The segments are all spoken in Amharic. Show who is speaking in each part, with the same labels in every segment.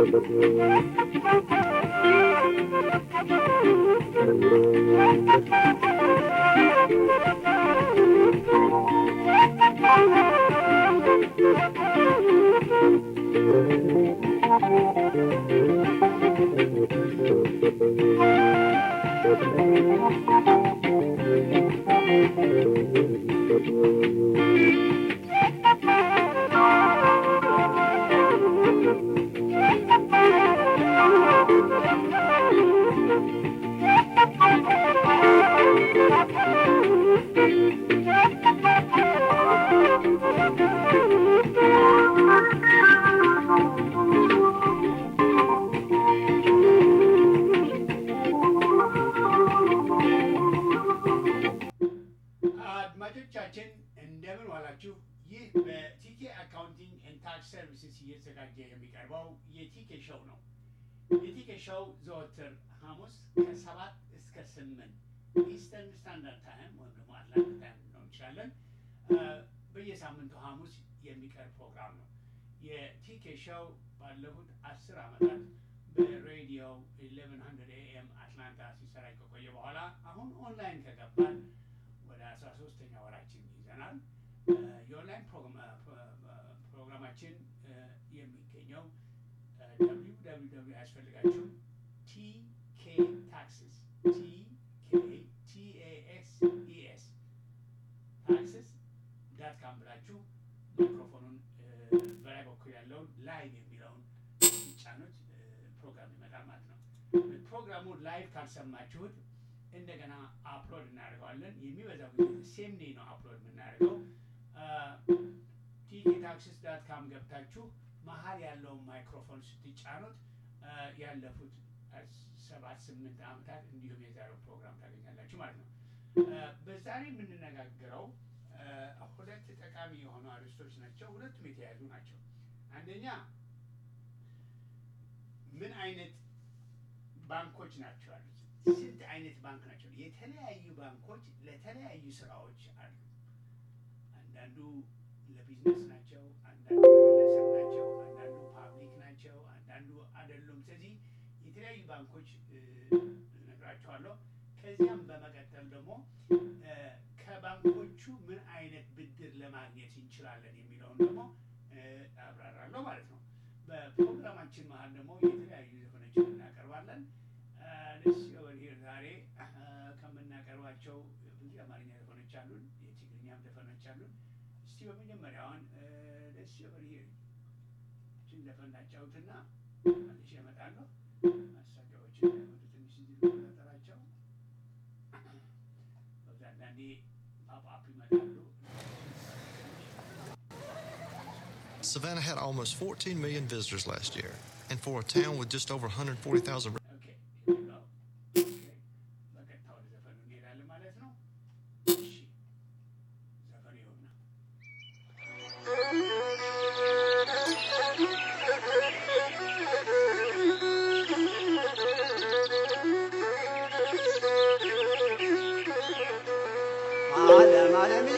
Speaker 1: አድማጮቻችን እንደምን ዋላችሁ። ይህ በቲኬ አካውንቲንግ ኤንድ ታክስ ሰርቪስስ እየተዘጋጀ የሚቀርበው የቲኬ ሾው ነው። የቲኬ ሾው ዘወትር ሐሙስ ከሰባት እስከ ስምንት ኢስተርን ስታንዳርድ ታይም ወይም ደግሞ አትላንቲክ ታይም ነው እንችላለን በየሳምንቱ ሐሙስ የሚቀርብ ፕሮግራም ነው። የቲኬ ሾው ባለፉት አስር ዓመታት በሬዲዮ 1100 ኤኤም አትላንታ ሲሰራጭ ከቆየ በኋላ አሁን ኦንላይን ከገባን ወደ አስራ ሶስተኛ ወራችን ይዘናል። የኦንላይን ፕሮግራማችን የሚገኘው ደብሊው ደብሊው ደብሊው ያስፈልጋችሁ ቲኬ ታክስስ ቲኬ ቲኤኤክስ ኢኤስ ታክስስ ዳት ካም ብላችሁ ማይክሮፎኑን በላይ በኩል ያለውን ላይቭ የሚለውን ሲጫኑት ፕሮግራም ይመጣል ማለት ነው። ፕሮግራሙን ላይቭ ካልሰማችሁት እንደገና አፕሎድ እናደርገዋለን። የሚበዛው ጊዜ ሴም ዴይ ነው አፕሎድ የምናደርገው። ቲኬ ታክሲስ ዳት ካም ገብታችሁ መሀል ያለውን ማይክሮፎን ስትጫኑት ያለፉት ሰባት ስምንት ዓመታት እንዲሁም የዛሬው ፕሮግራም ታገኛላችሁ ማለት ነው። በዛሬ የምንነጋገረው ሁለት ጠቃሚ የሆኑ አርዕስቶች ናቸው። ሁለቱም የተያያዙ ናቸው። አንደኛ ምን አይነት ባንኮች ናቸው ያሉት? ስንት አይነት ባንክ ናቸው? የተለያዩ ባንኮች ለተለያዩ ስራዎች አሉ። አንዳንዱ ለቢዝነስ ናቸው፣ አንዳንዱ ለግለሰብ ናቸው፣ አንዳንዱ ፓብሊክ ናቸው፣ አንዳንዱ አይደሉም። ስለዚህ የተለያዩ ባንኮች እነግራቸዋለሁ። ከዚያም በመቀጠል ደግሞ ከባንኮቹ ምን አይነት ብድር ለማግኘት እንችላለን የሚለውን ደግሞ አብራራለሁ ማለት ነው። በፕሮግራማችን መሀል ደግሞ የተለያዩ ዘፈኖችን እናቀርባለን። ደስ ይበል ዛሬ ከምናቀርባቸው ብዙ የአማርኛ ዘፈኖች አሉን፣ የትግርኛም ዘፈኖች አሉን። እስቲ በመጀመሪያውን ደስ ይበል ችን ዘፈን እናጫውትና መልሼ እመጣለሁ። ማስታወቂያዎችን ወደ ትንሽ ጠራቸው አንዳንዴ ፓፕ ይመጣሉ።
Speaker 2: Savannah had almost 14 million visitors last year, and for a town with just over 140,000
Speaker 1: ኦኬ ኦኬ በቀጥታ ወደ ዘፈኑ እንሄዳለን ማለት ነው። እሺ ዘፈኑ ይኸውና
Speaker 3: ዓለም ዓለምዬ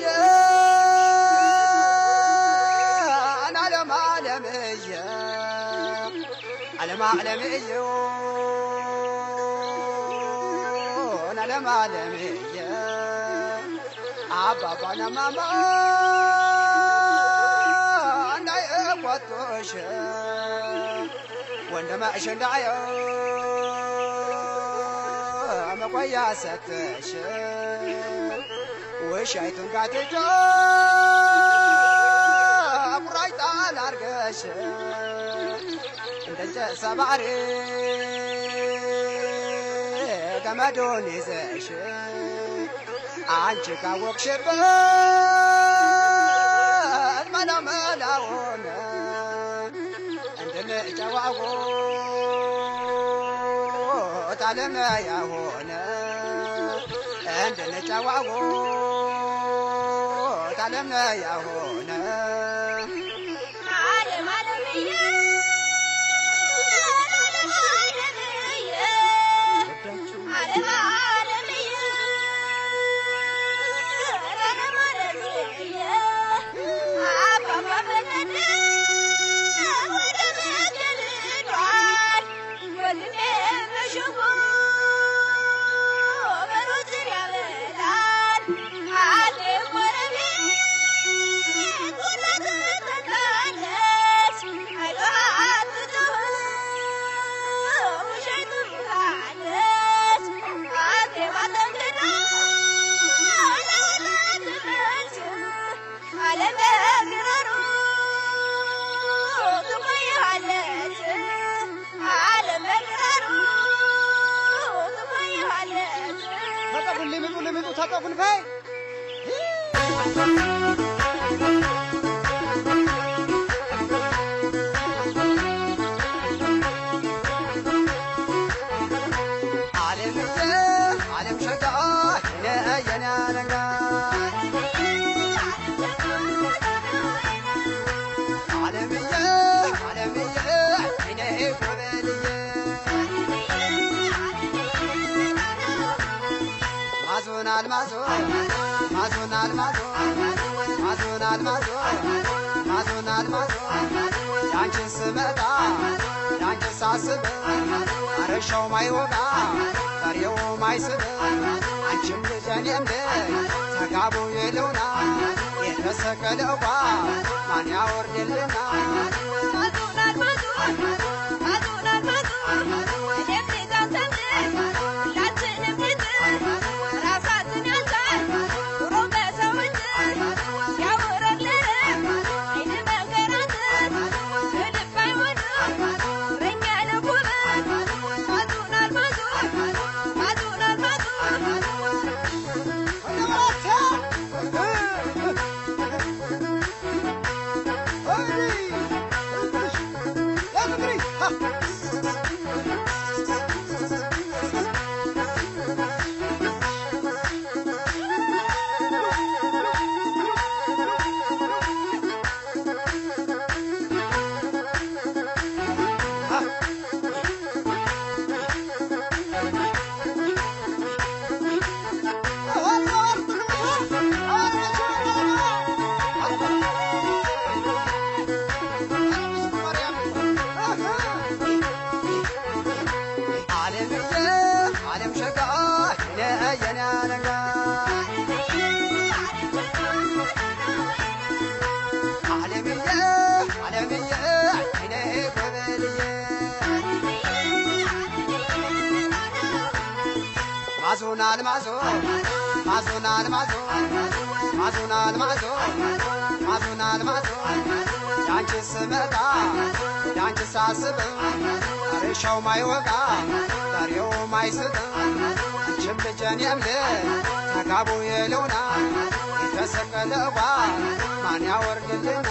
Speaker 3: ዓለም ዓለምዬ ዓለም ዓለምዬ ዓለም ዓለምዬ አባባና ማማ እንዳይቆጡሽ ወንድምሽ እንዳየው መቆያ ሰጥሽ ውሻይቱን ጋትቶ ቁራጭ ጣል አርገሽ እንደ እንጨት ሰባሪ ገመዱን ይዘሽ አንቺ ካወቅሽበት መላመላውን እንድንጨዋወት አለመያ ሆነ እንድንጨዋወት አለመያ ሆነ
Speaker 4: ዓለም ዓለምዬ ዓለም ዓለምዬ ዓለም ዓለምዬ አባባ ፈቀደ ወደ መገለዷ
Speaker 3: ማጠፉን ፋይ ዓለምዬ ዓለም ሸጋ የነ የነ ነጋ ዓለምዬ ዓለምዬ እኔ ጎበልዬ ማዞን አልማዞ ማዞን አልማዞ ማዞን አልማዞ ማዞን አልማዞ ያንቺን ስመጣ ያንቺን ሳስብ አረሻው ማይወጋ በሬው ማይስብ አንቺም ልጅ እኔም ልጅ ተጋቡ የለውና የተሰቀለ ኳ ማን ያወርድልና ዓለምዬ ዓለም ሸጋ የነ የነ ነጋ ዓለምዬ ዓለምዬ እኔ ጎበልዬ ማዞን አልማዞ ማዞን አልማዞ ማዞን አልማዞ ማዞን አልማዞ ያንቺ ስመጣ ያንቺ ሳስብ አረሻው ማይወጋ በሬው ማይስብ አንቺም ልጅ እኔም ልጅ ተጋቡ የለውና የተሰቀለ ባ ማን ያወርድልና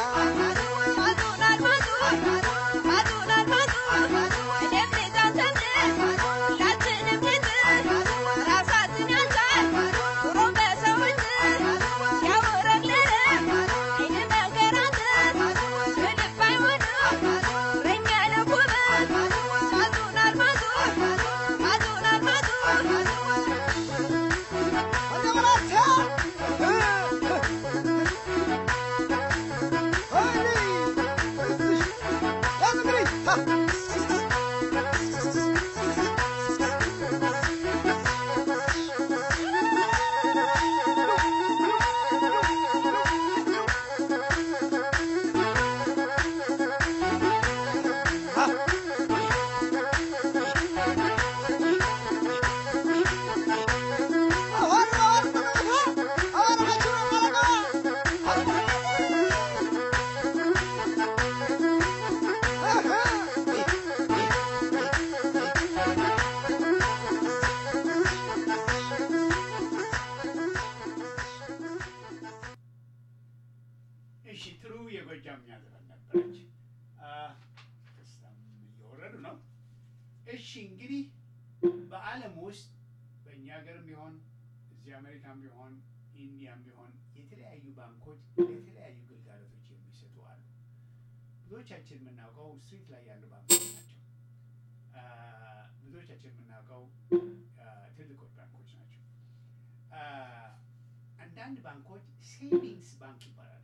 Speaker 1: እሺ ጥሩ የጎጃምኛ ዘፈን ነበረች። አ፣ ደስታም እየወረዱ ነው። እሺ እንግዲህ በዓለም ውስጥ በእኛ ሀገርም ቢሆን እዚህ አሜሪካም ቢሆን ኢንዲያም ቢሆን የተለያዩ ባንኮች የተለያዩ ግልጋሎቶች የሚሰጡ አሉ። ብዙዎቻችን የምናውቀው ስትሪት ላይ ያሉ ባንኮች ናቸው። አ፣ ብዙዎቻችን የምናውቀው አ፣ ትልቆች ባንኮች ናቸው። አ፣ አንዳንድ ባንኮች ሴቪንግስ ባንክ ይባላሉ።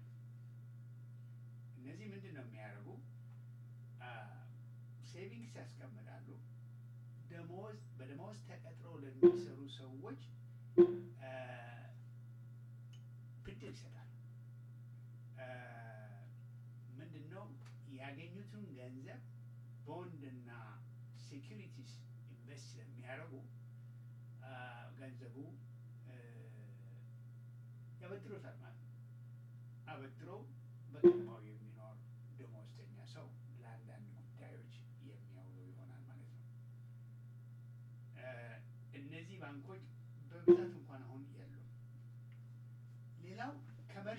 Speaker 1: እነዚህ ምንድን ነው የሚያደርጉ? ሴቪንግስ ያስቀምጣሉ። ደሞዝ በደሞዝ ተቀጥረው ለሚሰሩ ሰዎች አ፣ ብድር ይሰጣሉ። አ፣ ምንድን ነው ያገኙትን ገንዘብ ቦንድና ሴኪሪቲስ ኢንቨስት ስለሚያደርጉ አ፣ ገንዘቡ አ፣ ያበድሮታል ማለት ነው። አበድረው በከተማው የሚኖር ደሞዝተኛ ሰው ለአንዳንድ ጉዳዮች የሚያውለው ይሆናል ማለት ነው። እ፣ እነዚህ ባንኮች በብዛት እንኳን አሁን የሉም።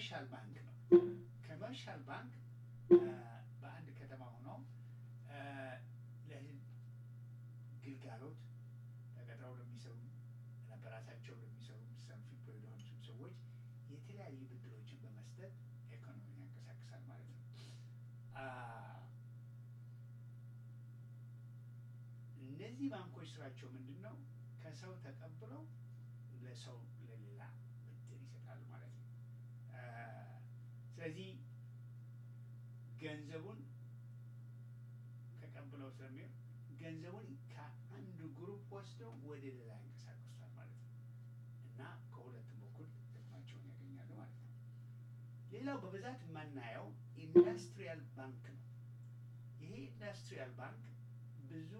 Speaker 1: ከመርሻል ባንክ ነው። ከመርሻል ባንክ በአንድ ከተማ ሆነው ለህዝብ ግልጋሎት ተቀጥረው ለሚሰሩ እና በራሳቸው ለሚሰሩ ሰልፍ ኢምፕሎይድ ለሆኑትም ሰዎች የተለያዩ ብድሮችን በመስጠት ኢኮኖሚን ያንቀሳቅሳል ማለት ነው። እነዚህ ባንኮች ስራቸው ምንድን ነው? ከሰው ተቀብለው ለሰው ለሌላ ብድር ይሰጣሉ ማለት ነው። ስለዚህ ገንዘቡን ተቀብለው ስለሚሆን ገንዘቡን ከአንድ ግሩፕ ወስደው ወደ ሌላ ያንቀሳቅሱታል ማለት ነው እና ከሁለቱም በኩል ጥቅማቸውን ያገኛሉ ማለት ነው። ሌላው በብዛት የማናየው ኢንዱስትሪያል ባንክ ነው። ይሄ ኢንዱስትሪያል ባንክ ብዙ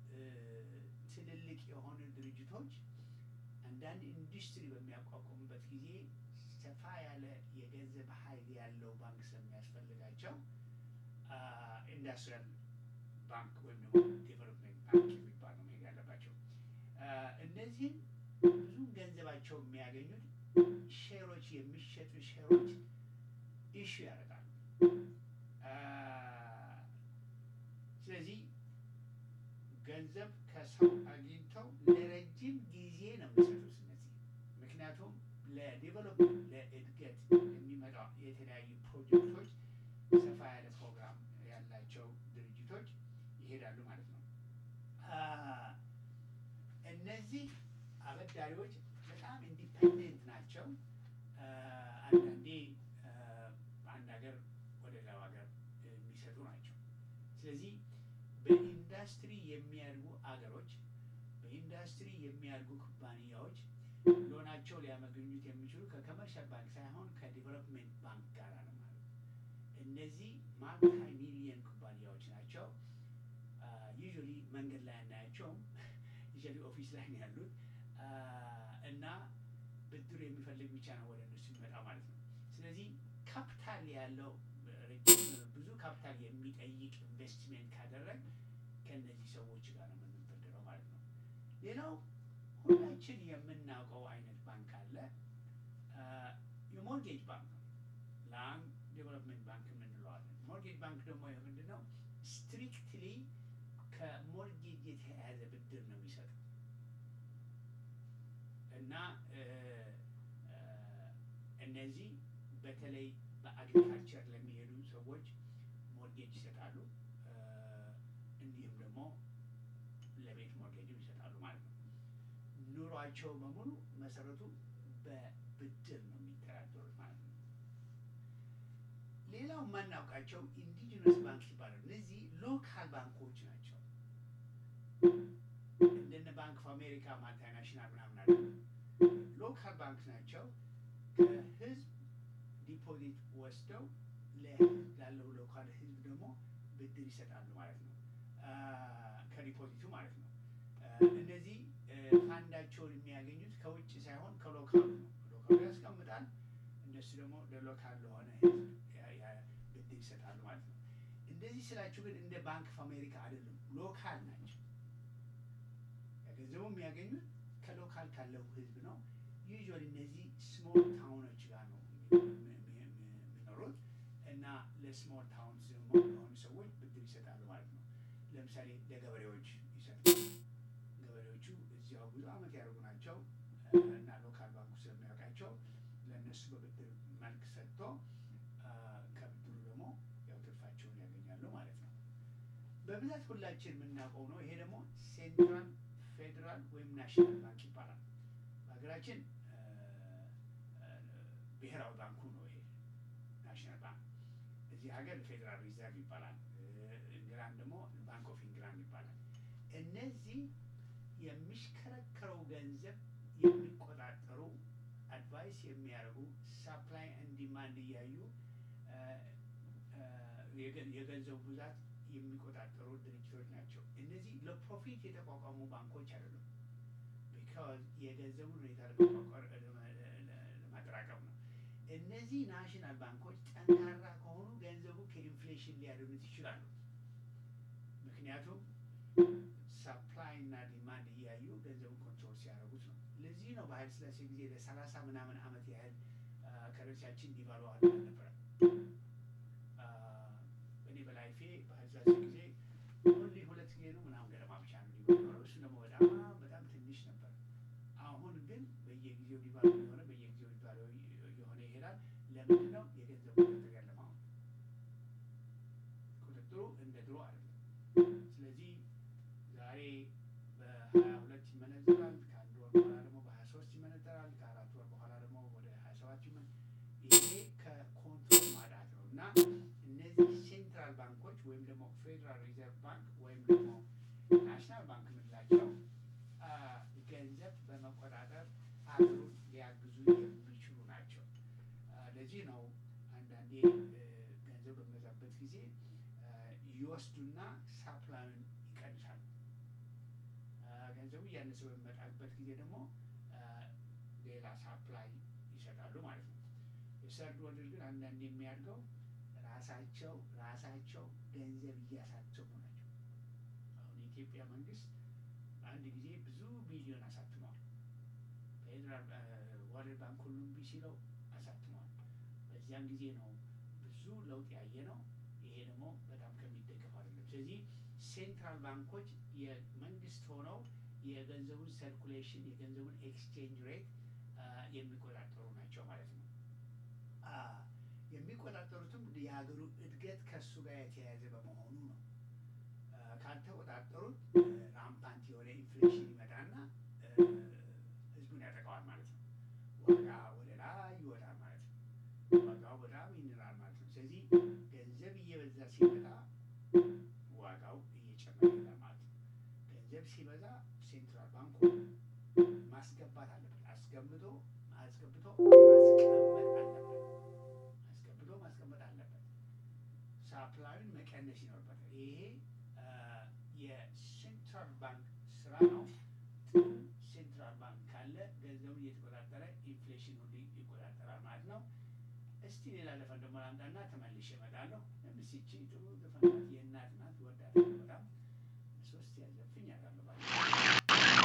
Speaker 1: ትልልቅ የሆኑ ድርጅቶች አንዳንድ ኢንዱስትሪ በሚያቋቁሙበት ጊዜ ሰፋ ያለ የገንዘብ ኃይል ያለው ባንክ ስለሚያስፈልጋቸው ኢንዱስትሪያል ባንክ ወይም ደግሞ ዴቨሎፕመንት ባንክ የሚባል ነው መሄድ ያለባቸው። እነዚህም ብዙ ገንዘባቸው የሚያገኙት ሼሮች የሚሸጡ ሼሮች ኢሹ ያደርጋሉ። ስለዚህ ገንዘብ ከሰው አግኝተው ለረጅም ጊዜ ነው የሚሰጡት እነዚህ ምክንያቱም ለዴቨሎፕመንት ለእድገት የሚመጣው የተለያዩ ፕሮጀክቶች ሰፋ ያለ ፕሮግራም ያላቸው ድርጅቶች ይሄዳሉ ማለት ነው። እነዚህ አበዳሪዎች በጣም ኢንዲፐንደንት ናቸው። አንዳንዴ በአንድ ሀገር ወደ ሌላው ሀገር የሚሰጡ ናቸው። ስለዚህ በኢንዱስትሪ የሚያድጉ አገሮች፣ በኢንዱስትሪ የሚያድጉ ኩባንያዎች ሎናቸው ሊያመገኙት የሚችሉ ከኮመርሻል ባንክ ሳይሆን ከዲቨሎፕመንት ባንክ ጋር ነው ማለት ነው። እነዚህ ማልታይ ሚሊየን ኩባንያዎች ናቸው። ዩዥዋሊ መንገድ ላይ አናያቸውም። ዩዥዋሊ ኦፊስ ላይ ነው ያሉት እና ብድር የሚፈልግ ብቻ ነው ወደ እነሱ የሚመጣው ማለት ነው። ስለዚህ ካፒታል ያለው ብዙ ካፒታል የሚጠይቅ ኢንቨስትሜንት ካደረግ ከእነዚህ ሰዎች ጋር ነው የምንበደረው ማለት ነው። ሌላው ሁላችን የምናውቀው አይነት ባንክ አለ። የሞርጌጅ ባንክ ነው። ላንድ ዴቨሎፕመንት ባንክ የምንለዋለን። ሞርጌጅ ባንክ ደግሞ ምንድን ነው? ስትሪክትሊ ከሞርጌጅ የተያያዘ ብድር ነው የሚሰጠው እና እነዚህ በተለይ በአግሪካልቸር ለሚሄዱ ሰዎች ሞርጌጅ ይሰጣሉ። እንዲሁም ደግሞ ለቤት ሞርጌጅም ይሰጣሉ ማለት ነው። ኑሯቸው በሙሉ መሰረቱ በብድር ነው የሚተዳደሩት ማለት ነው። ሌላው የማናውቃቸው ኢንዲጂነስ ባንክ ይባላሉ። እነዚህ ሎካል ባንኮች ናቸው። እንደነ ባንክ ኦፍ አሜሪካ ማልታናሽናል ምናምን አለ። ሎካል ባንክ ናቸው። ከህዝብ ዲፖዚት ወስደው ለህዝብ ላለው ሎካል ህዝብ ደግሞ ብድር ይሰጣሉ ማለት ነው። ከዲፖዚቱ ማለት ነው። እነዚህ ፋንዳቸውን የሚያገኙት ከውጭ ሳይሆን ከሎካሉ ነው። ሎካሉ ያስቀምጣል፣ እነሱ ደግሞ ለሎካል ለሆነ ህዝብ ብድር ይሰጣሉ ማለት ነው። እንደዚህ ስላችሁ ግን እንደ ባንክ ኦፍ አሜሪካ አይደለም፣ ሎካል ናቸው። ገንዘቡ የሚያገኙት ከሎካል ካለው ህዝብ ነው። ዩዥዋሊ እነዚህ ስሞል ታውኖች ጋር ነው የሚኖሩት እና ለስሞል ታውንስ ደግሞ ለሆኑ ሰዎች ብድር ይሰጣሉ ማለት ነው። ለምሳሌ ለገበሬዎች ይሰጣሉ። ገበሬዎቹ እዚያው ብዙ ዓመት ያደርጉ ናቸው እና ሎካል ባንኩ ስለሚያውቃቸው ለእነሱ በብድር መልክ ሰጥቶ ከብድሩ ደግሞ ያው ትርፋቸውን ያገኛሉ ማለት ነው። በብዛት ሁላችን የምናውቀው ነው። ይሄ ደግሞ ሴንትራል ፌዴራል ወይም ናሽናል ባንክ ይባላል። በሀገራችን ብሔራዊ ባንኩ ነው ይሄ ናሽናል ባንክ። እዚህ ሀገር ፌዴራል ሪዘርቭ ይባላል። እንግላንድ ደግሞ ባንክ ኦፍ ኢንግላንድ ይባላል። እነዚህ የሚሽከረከረው ገንዘብ የሚቆጣጠሩ አድቫይስ የሚያደርጉ ሳፕላይ ኤንድ ዲማንድ እያዩ የገንዘቡ ብዛት የሚቆጣጠሩ ድርጅቶች ናቸው። እነዚህ ለፕሮፊት የተቋቋሙ ባንኮች አይደሉም። ቢካዝ የገንዘቡን ሁኔታ ለማጠራቀም ነው። እነዚህ ናሽናል ባንኮች ጠንካራ ከሆኑ ገንዘቡ ከኢንፍሌሽን ሊያድኑት ይችላሉ። ምክንያቱም ሰፕላይ እና ዲማንድ እያዩ ገንዘቡን ኮንትሮል ሲያደርጉት ነው። ለዚህ ነው በኃይለ ሥላሴ ጊዜ ለሰላሳ ምናምን ዓመት ያህል ከረንሲያችን ዲቫሉ አልነበረም። አ፣ እኔ በላይፌ በዛች ጊዜ ኦንሊ ሁለት ጊዜ ነው ምናምን ገደማ ብቻ ነው ዲቫሉ የሆነው። እሱ ደግሞ በጣም በጣም ትንሽ ነበር። አሁን ግን በየጊዜው ዲቫሉ የሆነ በየጊዜው ዲቫሉ የሆነ ይሄዳል። ለምንድን ነው የገንዘብ ቁጥጥር ያለ አሁን ቁጥጥሩ እንደ ድሮ አይደለም። ስለዚህ ዛሬ በሀያ ሁለት ይመነዘራል። ከአንድ ወር በኋላ ደግሞ በሀያ ሶስት ይመነዘራል። ከአራት ወር በኋላ ደግሞ ወደ ሀያ ሰባት ይመ ይሄ ከኮንትሮል ማዳት ነው እና እነዚህ ሴንትራል ባንኮች ወይም ደግሞ ፌዴራል ሪዘርቭ ባንክ ወይም ደግሞ ናሽናል ባንክ የምንላቸው አ፣ ገንዘብ በመቆጣጠር አገሩን ሊያግዙ የሚችሉ ናቸው። አ፣ ለዚህ ነው አንዳንዴ እ፣ ገንዘብ በሚበዛበት ጊዜ አ፣ ይወስዱና ሳፕላዩን ይቀንሳሉ። አ፣ ገንዘቡ እያነሰ በሚመጣበት ጊዜ ደግሞ አ፣ ሌላ ሳፕላይ ይሰጣሉ ማለት ነው። የሰርድ ወርልድ ግን አንዳንድ የሚያድገው ራሳቸው ራሳቸው ገንዘብ እያሳተሙ ናቸው። አሁን የኢትዮጵያ መንግስት አንድ ጊዜ ብዙ ቢሊዮን አሳትሟል። ፌዴራል ወርልድ ባንክ ሁሉም እምቢ ሲለው አሳትሟል። በዚያን ጊዜ ነው ብዙ ለውጥ ያየ ነው። ይሄ ደግሞ በጣም ከሚደገፍ አይደለም። ስለዚህ ሴንትራል ባንኮች የመንግስት ሆነው የገንዘቡን ሰርኩሌሽን የገንዘቡን ኤክስቼንጅ ሬት የሚቆጣጠሩ ናቸው ማለት ነው። አ፣ የሚቆጣጠሩትም የሀገሩ እድገት ከእሱ ጋር የተያያዘ በመሆኑ ነው። አ፣ ካልተቆጣጠሩት እ፣ ራምፓንት የሆነ ኢንፍሌሽን ይመጣና እ፣ ህዝቡን ያጠቃዋል ማለት ነው። ዋጋ ወደ ላይ ይወጣል ማለት ነው። ዋጋው በጣም ይንራል ማለት ነው። ስለዚህ ገንዘብ እየበዛ ሲመጣ ዋጋው እየጨመረ ይሄዳል ማለት ነው። ገንዘብ ሲበዛ ሴንትራል ባንኩ ማስገባት አለበት። አስገብቶ አስገብቶ ማስቀመጥ አለበት። አስገብቶ ማስቀመጥ አለበት። ሳፕላዩን መቀነስ ይኖርበታል። ይሄ አ፣ የሴንትራል ባንክ ስራ ነው። ጥሩ ሴንትራል ባንክ ካለ ገንዘቡን እየተቆጣጠረ ኢንፍሌሽን ሁሉ ይቆጣጠራል ማለት ነው። እስቲ ሌላ ዘፈን ደግሞ ላምጣና ተመልሼ እመጣለሁ። ለምስቺ ጥሩ ዘፈን ናት፣ የእናት ናት፣ እወዳታለሁ በጣም ሶስት ያዘፍኝ ያጋለባል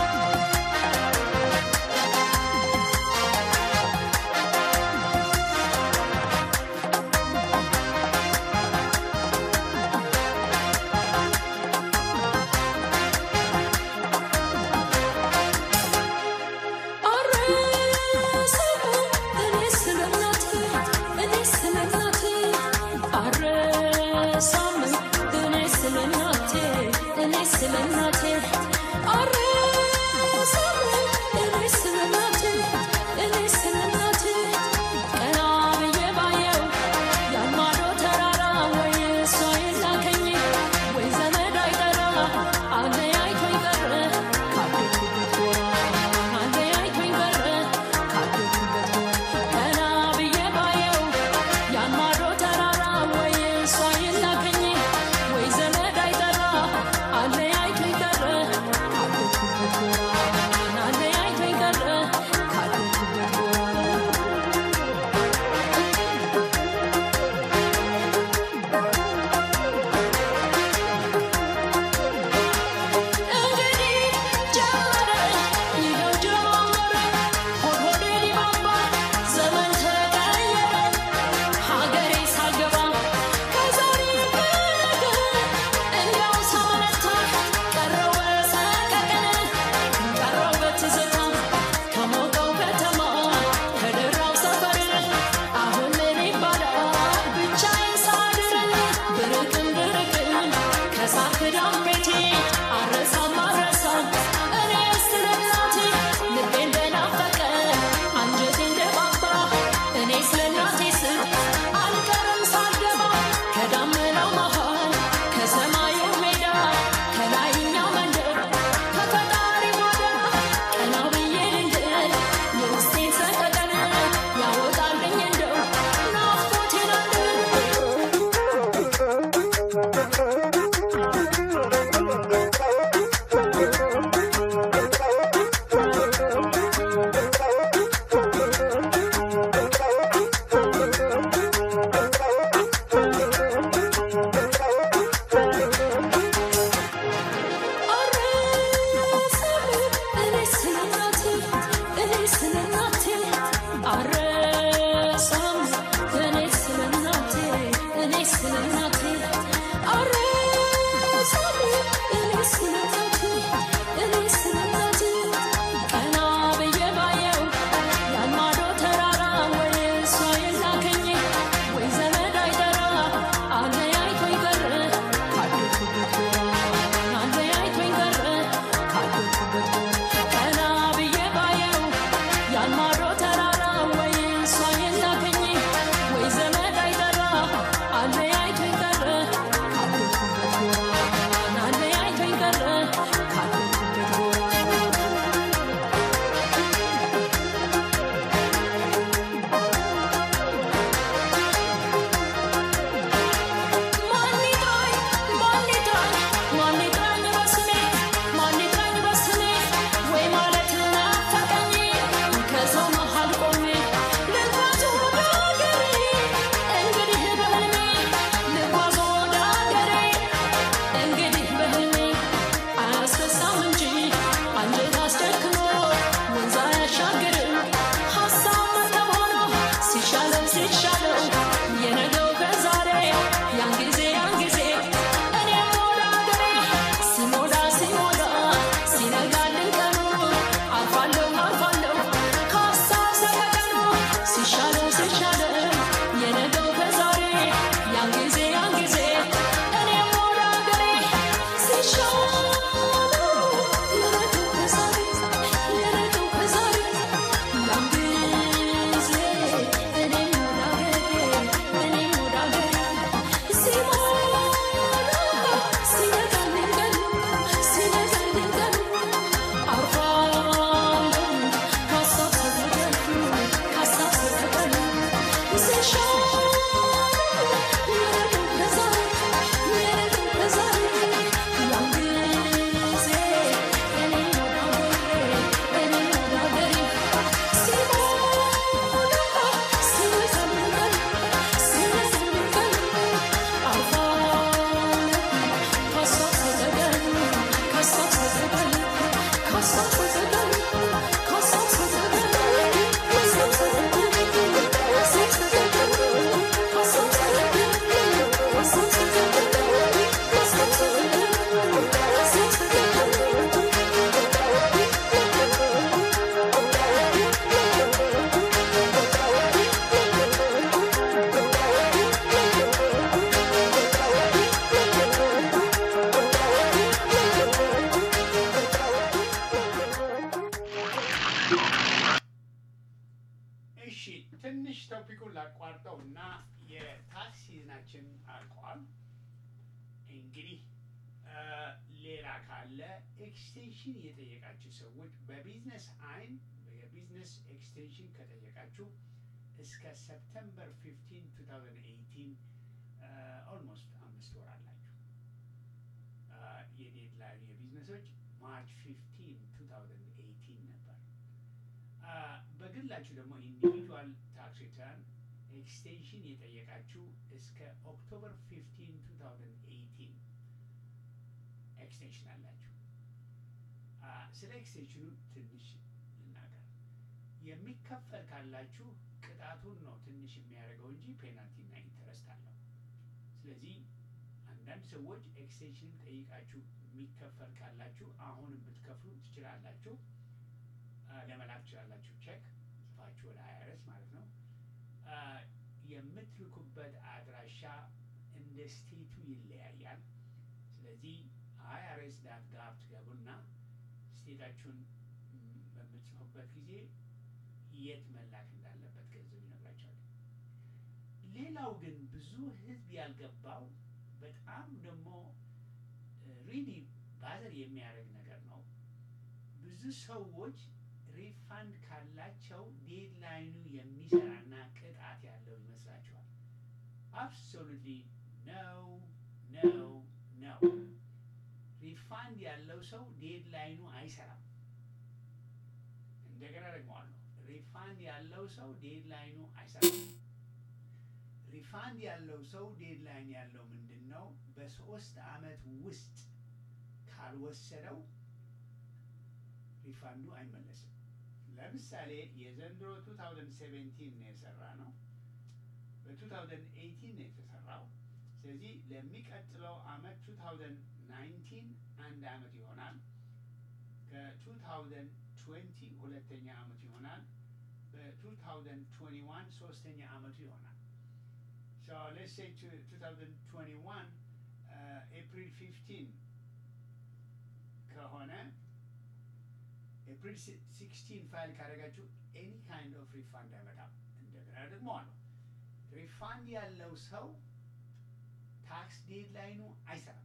Speaker 4: ♪
Speaker 1: እሺ ትንሽ ቶፒኩን ላቋርጠው እና የታክስ ሲዝናችን አልቋል። እንግዲህ እ ሌላ ካለ ኤክስቴንሽን የጠየቃችሁ ሰዎች በቢዝነስ አይን የቢዝነስ ኤክስቴንሽን ከጠየቃችሁ እስከ ሰፕተምበር 15 2018 ኦልሞስት አምስት ወር አላችሁ። የዴድላይን የቢዝነሶች ማርች 15 2018 ነበር። አ፣ በግላችሁ ደግሞ ኢንዲቪጁዋል ታክስ ሪተርን ኤክስቴንሽን የጠየቃችሁ እስከ ኦክቶበር 15 2018 ኤክስቴንሽን አላችሁ። አ፣ ስለ ኤክስቴንሽኑ ትንሽ ልናገር። የሚከፈል ካላችሁ ቅጣቱን ነው ትንሽ የሚያደርገው እንጂ ፔናልቲና ኢንተረስት አለው። ስለዚህ አንዳንድ ሰዎች ኤክስቴንሽን ጠይቃችሁ የሚከፈል ካላችሁ አሁን ብትከፍሉ ትችላላችሁ። አ፣ ለመላክ ትችላላችሁ። ቼክ ጽፋችሁ ወደ አይአርኤስ ማለት ነው። አ፣ የምትልኩበት አድራሻ እንደ ስቴቱ ይለያያል። ስለዚህ አይአርኤስ ዳት ጋቭ ትገቡና ስቴታችሁን ም፣ በምትጽፉበት ጊዜ የት መላክ እንዳለበት ገንዘብ ይነግራቸዋል። ሌላው ግን ብዙ ሕዝብ ያልገባው በጣም ደግሞ ሪሊ ባዘር የሚያደርግ ነገር ነው። ብዙ ሰዎች ሪፋንድ ካላቸው ዴድላይኑ የሚሰራና ቅጣት ያለው ይመስላችኋል። አብሶሉትሊ ነው ነው ነው። ሪፋንድ ያለው ሰው ዴድላይኑ አይሰራም። እንደገና ደግመዋለሁ። ሪፋንድ ያለው ሰው ዴድላይኑ አይሰራም። ሪፋንድ ያለው ሰው ዴድላይን ያለው ምንድን ነው? በሶስት አመት ውስጥ ካልወሰደው ሪፋንዱ አይመለስም። ለምሳሌ የዘንድሮ 2017 ነው የሰራ ነው። በ2018 ነው የተሰራው። ስለዚህ ለሚቀጥለው አመት 2019 አንድ አመት ይሆናል። ከ2020 ሁለተኛ አመቱ ይሆናል። በ2021 ሶስተኛ አመቱ ይሆናል። So let's say to 2021 uh, April 15 ከሆነ ኤፕሪል 16 ፋይል ካደረጋችሁ ኤኒ ካይንድ ኦፍ ሪፋንድ አይመጣም። እንደገና ደግሞ አሉ ሪፋንድ ያለው ሰው ታክስ ዴድላይኑ አይሰራም።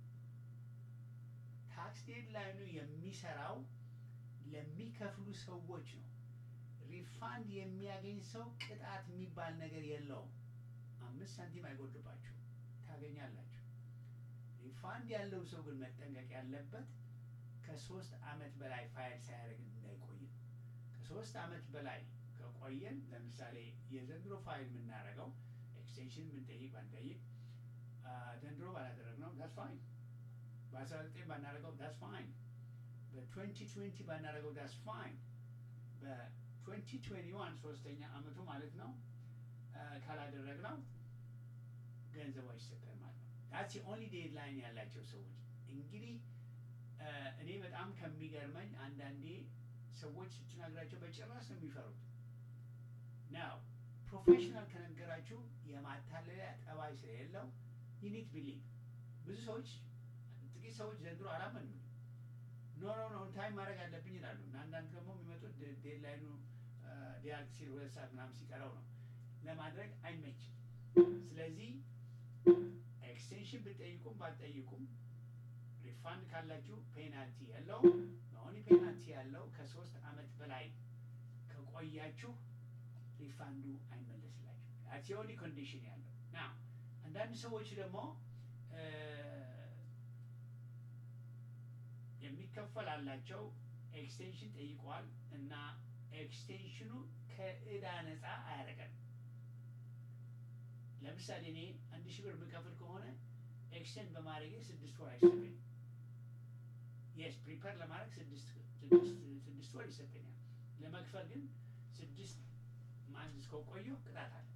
Speaker 1: ታክስ ዴድላይኑ የሚሰራው ለሚከፍሉ ሰዎች ነው። ሪፋንድ የሚያገኝ ሰው ቅጣት የሚባል ነገር የለውም። አምስት ሳንቲም አይጎድባችሁ ታገኛላችሁ። ሪፋንድ ያለው ሰው ግን መጠንቀቅ ያለበት ከሶስት አመት በላይ ፋይል ሳያደርግ እንዳይቆይ ነው። ከሶስት አመት በላይ ከቆየን ለምሳሌ የዘንድሮ ፋይል የምናደርገው ኤክስቴንሽን ብንጠይቅ ባንጠይቅ አ፣ ዘንድሮ ባላደረግነው ዳስ ፋይን፣ በአስራ ዘጠኝ ባናደርገው ዳስ ፋይን፣ በትዌንቲ ትዌንቲ ባናደርገው ዳስ ፋይን፣ በትዌንቲ ትዌንቲ ዋን ሶስተኛ አመቱ ማለት ነው አ፣ ካላደረግነው ገንዘቡ አይሰጠን ማለት ነው። ዳትስ ኦንሊ ዴድላይን ያላቸው ሰዎች እንግዲህ አ፣ እኔ በጣም ከሚገርመኝ አንዳንዴ ሰዎች ስትነግራቸው በጭራሽ ነው የሚፈሩት። ናው ፕሮፌሽናል ከነገራችሁ የማታለያ ጠባይ ስለሌለው ዩኒት ቢሊቭ ብዙ ሰዎች ጥቂት ሰዎች ዘንድሮ አላመኑም። ኖ ኖ ኖ ታይም ማድረግ አለብኝ ይላሉ እና አንዳንድ ደግሞ የሚመጡት ዴ- ዴድላይኑ ሊያልቅ ሲል ሁለት ሰዓት ምናምን ሲቀረው ነው። ለማድረግ አይመችም። ስለዚህ ኤክስቴንሽን ብትጠይቁም ባትጠይቁም ሪፋንድ ካላችሁ ፔናልቲ ያለው በሆኒ ፔናልቲ ያለው ከሶስት አመት በላይ ከቆያችሁ ሪፋንዱ አይመለስላችሁ። ኦንሊ ኮንዲሽን ያለው ና አንዳንድ ሰዎች ደግሞ እ፣ የሚከፈል አላቸው ኤክስቴንሽን ጠይቀዋል እና ኤክስቴንሽኑ ከእዳ ነፃ አያደርገንም። ለምሳሌ እኔ አንድ ሺህ ብር የምከፍል ከሆነ ኤክስቴንድ በማድረጌ ስድስት ወር አይሰጠኝም። የስ ፕሪፐር ለማድረግ ስድስት ስድስት ስድስት ወር ይሰጠኛል። ለመክፈል ግን ስድስት ማንዝ እስከቆየሁ ቅጣት አለ።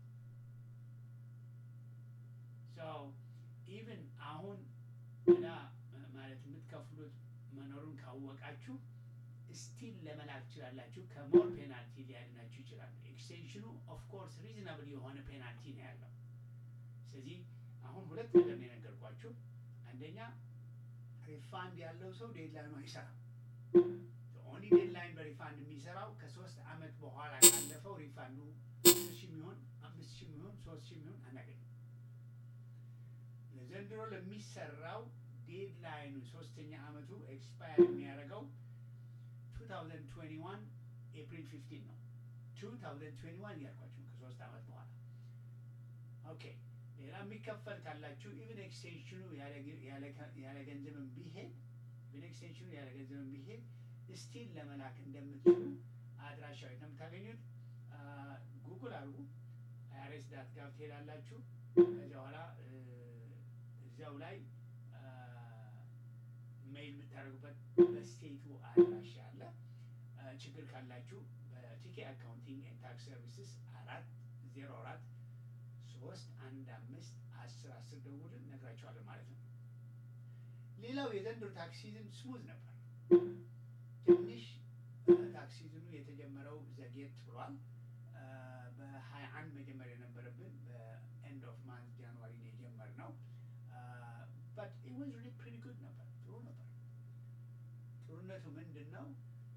Speaker 1: ኢቭን አሁን እዳ ማለት የምትከፍሉት መኖሩን ካወቃችሁ ስቲል ለመላክ ትችላላችሁ። ከሞር ፔናልቲ ሊያድናችሁ ይችላል። ኤክስቴንሽኑ ኦፍኮርስ ሪዝናብል የሆነ ፔናልቲ ነው ያለው። ስለዚህ አሁን ሁለት ነገር ነው የነገርኳችሁ። አንደኛ ሪፋንድ ያለው ሰው ዴድላይኑ አይሰራም። ኦንሊ ዴድላይን በሪፋንድ የሚሰራው ከሶስት አመት በኋላ ካለፈው ሪፋንዱ አስር ሺህ የሚሆን አምስት ሺህ የሚሆን ሶስት ሺህ የሚሆን አናገኝም። ለዘንድሮ ለሚሰራው ዴድላይኑ ሶስተኛ አመቱ ኤክስፓየር የሚያደርገው 2021 ኤፕሪል 15 ነው። 2021 ያልኳችሁ ከሶስት አመት በኋላ ኦኬ። ሌላ የሚከፈል ካላችሁ ኢቭን ኤክስቴንሽኑ ያለ ገንዘብን ቢሄድ ኢቭን ኤክስቴንሽኑ ያለ ገንዘብን ቢሄድ ስቲል ለመላክ እንደምትችሉ አድራሻው የት ነው የምታገኙት? ጉግል አድርጉ። አይአርኤስ ዳት ጋቭ ትሄዳላችሁ። ከዚያ በኋላ እ፣ እዚያው ላይ ሜይል የምታደርጉበት በስቴቱ አድራሻ አለ። እ፣ ችግር ካላችሁ በቲኬ አካውንቲንግ ኤንድ ታክስ ሰርቪስስ አራት ዜሮ አራት ሶስት አንድ አምስት አስር አስር ደውልን ነግራቸዋለን ማለት ነው። ሌላው የዘንድሮ ታክስ ሲዝን ስሙዝ ነበር። ትንሽ ታክስ ሲዝኑ የተጀመረው ዘግየት ብሏል። በሀያ አንድ መጀመር የነበረብን በኤንድ ኦፍ ማንት ጃንዋሪ ነው የጀመርነው። በት ኢት ዋዝ ሪሊ ፕሪቲ ጉድ ነበር፣ ጥሩ ነበር። ጥሩነቱ ምንድን ነው?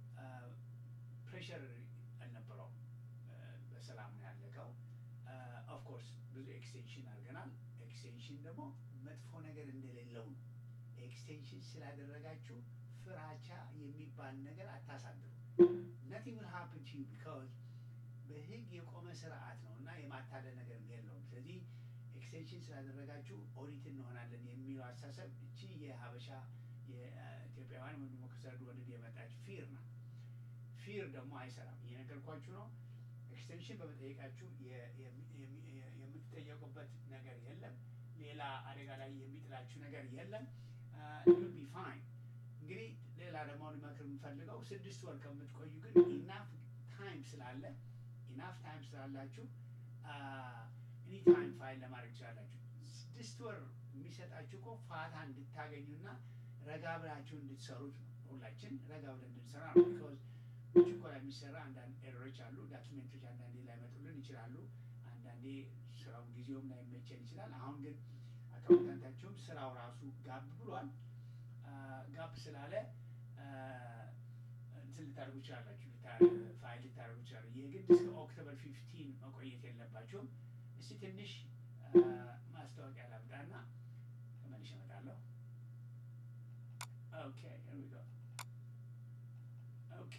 Speaker 1: ፕሬሸር አልነበረውም። በሰላም ነው ያለቀው። ኦፍኮርስ ብዙ ኤክስቴንሽን አድርገናል። ኤክስቴንሽን ደግሞ መጥፎ ነገር እንደሌለው ነው። ኤክስቴንሽን ስላደረጋችሁ ፍራቻ የሚባል ነገር አታሳድሩ። nothing will happen to you because በህግ የቆመ ስርዓት ነው እና የማታለል ነገር የለውም። ስለዚህ ኤክስቴንሽን ስላደረጋችሁ ኦዲት እንሆናለን የሚለው አስተሳሰብ እቺ የሀበሻ የኢትዮጵያውያን ወይም ደግሞ ከሰርዱ ወደድ የመጣች ፊር ነው። ፊር ደግሞ አይሰራም። እየነገርኳችሁ ነው። ኤክስቴንሽን በመጠየቃችሁ የ- የሚ- የሚ- የ- የምትጠየቁበት ነገር የለም። ሌላ አደጋ ላይ የሚጥላችሁ ነገር የለም። ዩል ቢ ፋይን። እንግዲህ ሌላ ደግሞ ልመክር የምፈልገው ስድስት ወር ከምትቆዩ ግን ኢናፍ ታይም ስላለ ኢናፍ ታይም ስላላችሁ ኤኒ ታይም ፋይል ለማድረግ ትችላላችሁ። ስድስት ወር የሚሰጣችሁ እኮ ፋታ እንድታገኙና ረጋ ብላችሁ እንድትሰሩት ነው። ሁላችን ረጋ ብለን እንድንሰራ ነው። ቢኮዝ ችኮላ የሚሰራ አንዳንድ ኤረሮች አሉ። ዳኪሜንቶች አንዳንዴ ላይመጡልን ይችላሉ። አንዳንዴ ስራው ጊዜውም ላይመቸን ይችላል። አሁን ግን አካውንታንታችሁም ስራው ራሱ ጋብ ብሏል። ጋብ ስላለ አ፣ እንትን ልታደርጉ ይችላላችሁ፣ ልታ- ፋይል ልታደርጉ ይችላሉ። የግድ እስከ ኦክቶበር ፊፍቲን መቆየት የለባችሁም። እስቲ ትንሽ አ፣ ማስታወቂያ ላምጣና ተመልሼ እመጣለሁ። ኦኬ here we go. ኦኬ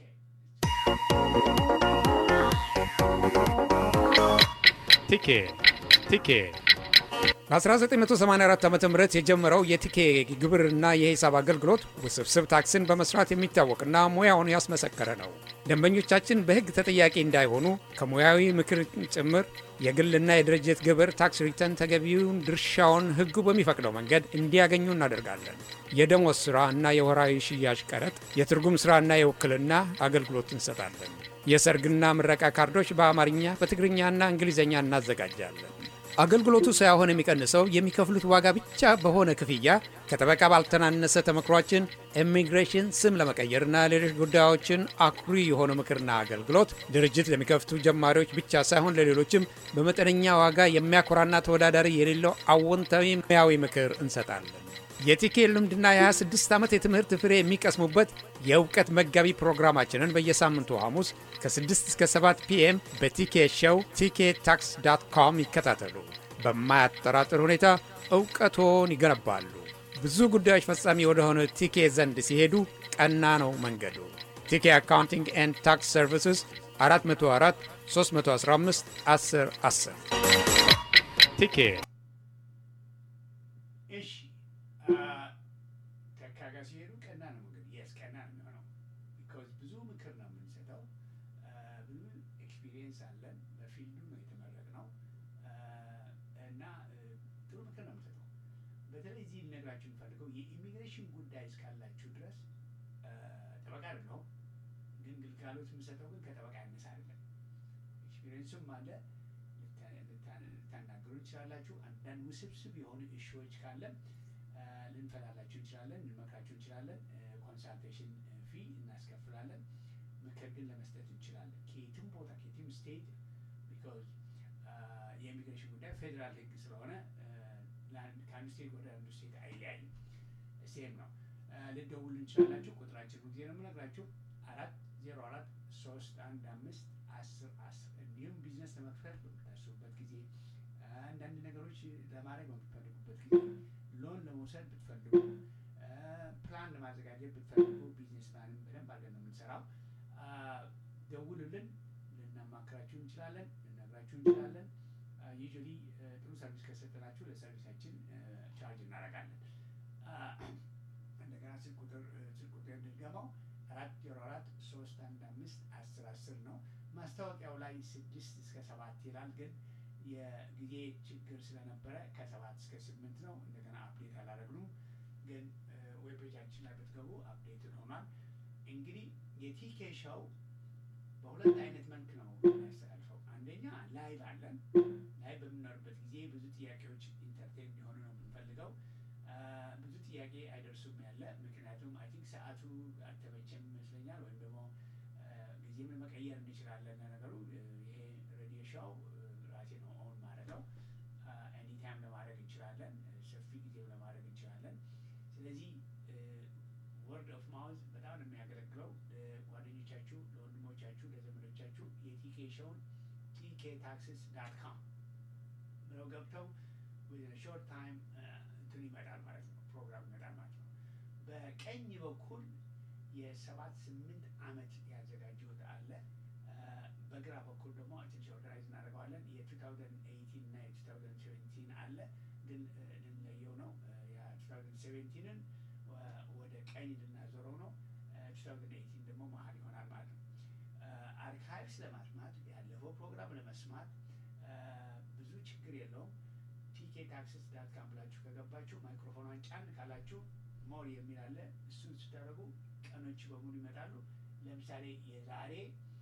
Speaker 5: ቲኬ ቲኬ በ1984 ዓ ም የጀመረው የቲኬ ግብርና የሂሳብ አገልግሎት ውስብስብ ታክስን በመስራት የሚታወቅና ሙያውን ያስመሰከረ ነው። ደንበኞቻችን በሕግ ተጠያቂ እንዳይሆኑ ከሙያዊ ምክር ጭምር የግልና የድርጅት ግብር ታክስ ሪተርን ተገቢውን ድርሻውን ሕጉ በሚፈቅደው መንገድ እንዲያገኙ እናደርጋለን። የደሞዝ ሥራ እና የወራዊ ሽያጭ ቀረጥ፣ የትርጉም ሥራና የውክልና አገልግሎት እንሰጣለን። የሰርግና ምረቃ ካርዶች በአማርኛ በትግርኛና እንግሊዝኛ እናዘጋጃለን። አገልግሎቱ ሳይሆን የሚቀንሰው የሚከፍሉት ዋጋ ብቻ በሆነ ክፍያ ከጠበቃ ባልተናነሰ ተመክሯችን ኢሚግሬሽን፣ ስም ለመቀየርና ሌሎች ጉዳዮችን አኩሪ የሆነ ምክርና አገልግሎት ድርጅት ለሚከፍቱ ጀማሪዎች ብቻ ሳይሆን ለሌሎችም በመጠነኛ ዋጋ የሚያኮራና ተወዳዳሪ የሌለው አዎንታዊ ሙያዊ ምክር እንሰጣለን። የቲኬ ልምድና የ26 ዓመት የትምህርት ፍሬ የሚቀስሙበት የእውቀት መጋቢ ፕሮግራማችንን በየሳምንቱ ሐሙስ ከ6 እስከ 7 ፒኤም በቲኬ ሸው ቲኬ ታክስ ዳት ኮም ይከታተሉ። በማያጠራጥር ሁኔታ እውቀቶን ይገነባሉ። ብዙ ጉዳዮች ፈጻሚ ወደሆነ ቲኬ ዘንድ ሲሄዱ ቀና ነው መንገዱ። ቲኬ አካውንቲንግ ኤንድ ታክስ ሰርቪስስ 404 315 10 10 ቲኬ
Speaker 1: እሺ ተካ ጋር ሲሄዱ ቀና ነው እንግዲህ የስ ቀና ነው የሚሆነው። ቢኮዝ ብዙ ምክር ነው የምንሰጠው። ብዙ ኤክስፒሪየንስ አለን። በፊልዱ ነው የተመረቅነው እና ጥሩ ምክር ነው የምንሰጠው። በተለይ እዚህ ልነግራችሁ የምፈልገው የኢሚግሬሽን ጉዳይ እስካላችሁ ድረስ ጠበቃ አይደለሁም፣ ግን ግልጋሎት የምሰጠው ግን ከጠበቃ ያነሰ አይደለም። ኤክስፒሪየንሱም አለ። ልታናገሩ እንችላላችሁ። አንዳንድ ውስብስብ የሆኑ እሺዎች ካለን ልንፈላላችሁ እንችላለን፣ ልንመክራችሁ እንችላለን። ኮንሳልቴሽን ፊ እናስከፍላለን። ምክር ግን ለመስጠት እንችላለን ከየትም ቦታ ከየትም ስቴት ቢኮዝ የኢሚግሬሽን ጉዳይ ፌዴራል ሕግ ስለሆነ ከአንዱ ስቴት ወደ አንዱ ስቴት አይለያይም። ሴም ነው። ልደውሉ እንችላላችሁ። ቁጥራችን ጊዜ ነው የምነግራችሁ አራት ዜሮ አራት ሶስት አንድ አምስት አስር አስር እንዲሁም ቢዝነስ ለመክፈት በምታስቡበት ጊዜ አንዳንድ ነገሮች ለማድረግ በምትፈልጉበት ጊዜ ሎን ለመውሰድ ብትፈልጉ ፕላን ለማዘጋጀት ብትፈልጉ ቢዝነስ ፕላን በደንብ አድርገን ነው የምንሰራው። ደውሉልን፣ ልናማክራችሁ እንችላለን፣ ልነግራችሁ እንችላለን። ዩዥዋሊ ጥሩ ሰርቪስ ከሰጠናችሁ ለሰርቪሳችን ቻርጅ እናደርጋለን። እንደገና ስልክ ቁጥር ስልክ ቁጥር እንድገማው አራት ዜሮ አራት ሶስት አንድ አምስት አስር አስር ነው። ማስታወቂያው ላይ ስድስት እስከ ሰባት ይላል ግን የጊዜ ችግር ስለነበረ ከሰባት እስከ ስምንት ነው። እንደገና አፕዴት አላደረግነው፣ ግን ዌብ ፔጃችን ላይ ብትገቡ አፕዴት ሆኗል። እንግዲህ የቲኬ ሾው በሁለት አይነት መልክ ነው የሚያስተላልፈው። አንደኛ ላይቭ አለን። ላይቭ በምንኖርበት ጊዜ ብዙ ጥያቄዎች ኢንተርቴን እንዲሆኑ ነው የምንፈልገው። ብዙ ጥያቄ አይደርሱም ያለ ምክንያቱም አይ ቲንክ ሰዓቱ አልተመቸም ይመስለኛል፣ ወይም ደግሞ ጊዜም መቀየር እንችላለን። ነገሩ ይሄ ሬዲዮ ሾው ራሴ ነው ኦን ማድረገው ኤኒታይም ለማድረግ እንችላለን። ሰፊ ጊዜም ለማድረግ እንችላለን። ስለዚህ ወርድ ኦፍ ማውዝ በጣም ነው የሚያገለግለው። ለጓደኞቻችሁ፣ ለወንድሞቻችሁ፣ ለዘመዶቻችሁ የቲኬ ሾውን ቲኬ ታክስስ ዳት ካም ብለው ገብተው ሾርት ታይም እንትን ይመጣል ማለት ነው፣ ፕሮግራም ይመጣል ማለት ነው። በቀኝ በኩል የሰባት ስምንት ዓመት ያዘጋጀሁት አለ። በግራ በኩል ደግሞ ትንሽ ኦርጋናይዝ እናደርገዋለን። የ2018 እና የ2017 አለ፣ ግን ልንለየው ነው። የ2017ን ወደ ቀኝ ልናዞረው ነው። 2018 ደግሞ መሀል ይሆናል ማለት ነው። አርካይቭስ ለማስማት ያለፈው ፕሮግራም ለመስማት ብዙ ችግር የለውም። ቲኬ ታክስስ ዳት ካም ብላችሁ ከገባችሁ ማይክሮፎኗን ጫን ካላችሁ ሞር የሚል አለ። እሱን ስታደርጉ ቀኖች በሙሉ ይመጣሉ። ለምሳሌ የዛሬ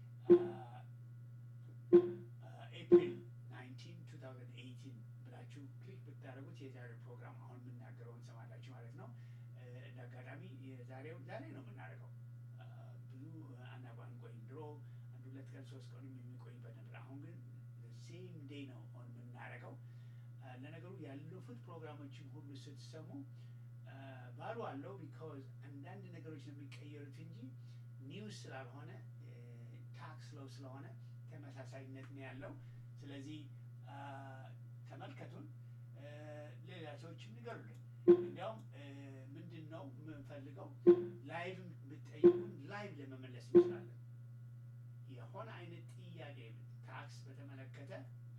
Speaker 1: ኤፕሪል 19 2018 ብላችሁ ክሊክ ብታደርጉት የዛሬው ፕሮግራም አሁን የምናገረውን ሰማላችሁ ማለት ነው። እንደ አጋጣሚ የዛሬው ዛሬ ነው የምናደርገው። ብዙ አናቋን ቆይም። ድሮ አንድ ሁለት ቀን ሶስት ቀንም የሚቆይበት ነበር። አሁን ግን ሴም ዴይ ነው ኦን የምናደርገው። ለነገሩ ያለፉት ፕሮግራሞችን ሁሉ ስትሰሙ ባሉ አለው ቢካዝ አንዳንድ ነገሮች ነው የሚቀየሩት እንጂ ኒውስ ስላልሆነ ታክስ ለው ስለሆነ ተመሳሳይነት ነው ያለው። ስለዚህ ተመልከቱን፣ ሌላ ሰዎችም ንገሩልን። እንዲያውም ምንድን ነው የምንፈልገው ላይቭ ብትጠይቁን ላይቭ ለመመለስ እንችላለን። የሆነ አይነት ጥያቄ ታክስ በተመለከተ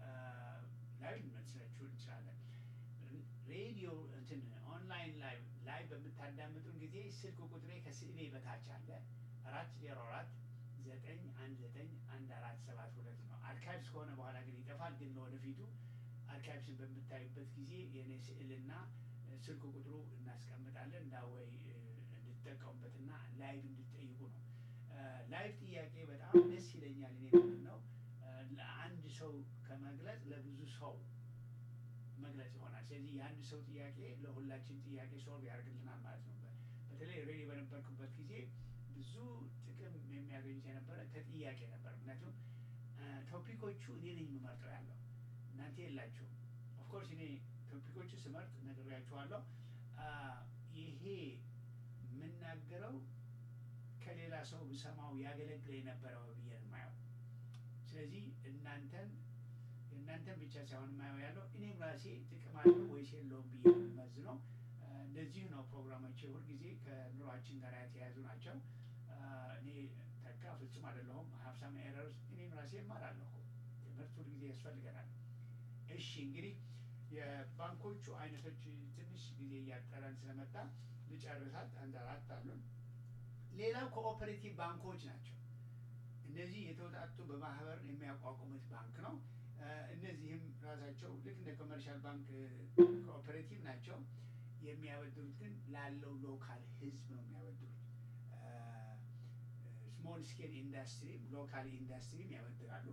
Speaker 1: ላይቭ ልንመልስላችሁ እንችላለን። ሬዲዮ እንትን ኦንላይን ላይ ላይ በምታዳምጡን ጊዜ ስልክ ቁጥሬ ከስዕሌ በታች አለ አራት ዜሮ አራት ዘጠኝ አንድ ዘጠኝ አንድ አራት ሰባት ሁለት ነው። አርካይቭስ ከሆነ በኋላ ግን ይጠፋል። ግን ለወደፊቱ አርካይቭስን በምታዩበት ጊዜ የእኔ ስዕልና ስልክ ቁጥሩ እናስቀምጣለን እንዳወይ እንድትጠቀሙበትና ላይቭ እንድትጠይቁ ነው። ላይቭ ጥያቄ በጣም ደስ ይለኛል። እኔ ምንድን ነው ለአንድ ሰው ከመግለጽ ለብዙ ሰው መግለጽ ይሆናል። ስለዚህ የአንድ ሰው ጥያቄ ለሁላችን ጥያቄ ሶልቭ ያደርግልናል ማለት ነው። በተለይ ሬዲ በነበርኩበት ጊዜ ብዙ ጥቅም የሚያገኙት የነበረ ከጥያቄ ነበር። ምክንያቱም ቶፒኮቹ እኔ ነኝ የምመርጠው ያለው እናንተ የላችሁም። ኦፍኮርስ እኔ ቶፒኮቹ ስመርጥ ነግሬያችኋለሁ። ይሄ የምናገረው ከሌላ ሰው ብሰማው ያገለግለ የነበረው ብዬ ነው የማየው። ስለዚህ እናንተን የእናንተን ብቻ ሳይሆን የማየው ያለው እኔም ራሴ ጥቅም አለው ወይስ የለውም ብዬ መዝ ነው። እንደዚህ ነው ፕሮግራሞች ሁልጊዜ ከኑሯችን ጋር የተያያዙ ናቸው። እኔ ተካ ፍጹም አይደለሁም። ሀብሳም ኤረርስ እኔም ራሴ እማራለሁ። ትምህርት ሁልጊዜ ያስፈልገናል። እሺ እንግዲህ የባንኮቹ አይነቶች ትንሽ ጊዜ እያጠረን ስለመጣ ልጨርሳት። አንድ አራት አሉን። ሌላው ኮኦፐሬቲቭ ባንኮች ናቸው። እነዚህ የተወጣጡ በማህበር የሚያቋቁሙት ባንክ ነው። እ፣ እነዚህም ራሳቸው ልክ እንደ ኮመርሻል ባንክ ኮኦፐሬቲቭ ናቸው። የሚያበድሩት ግን ላለው ሎካል ህዝብ ነው የሚያበድሩት። ስሞል ስኬል ኢንዱስትሪም ሎካል ኢንዱስትሪም ያበድራሉ።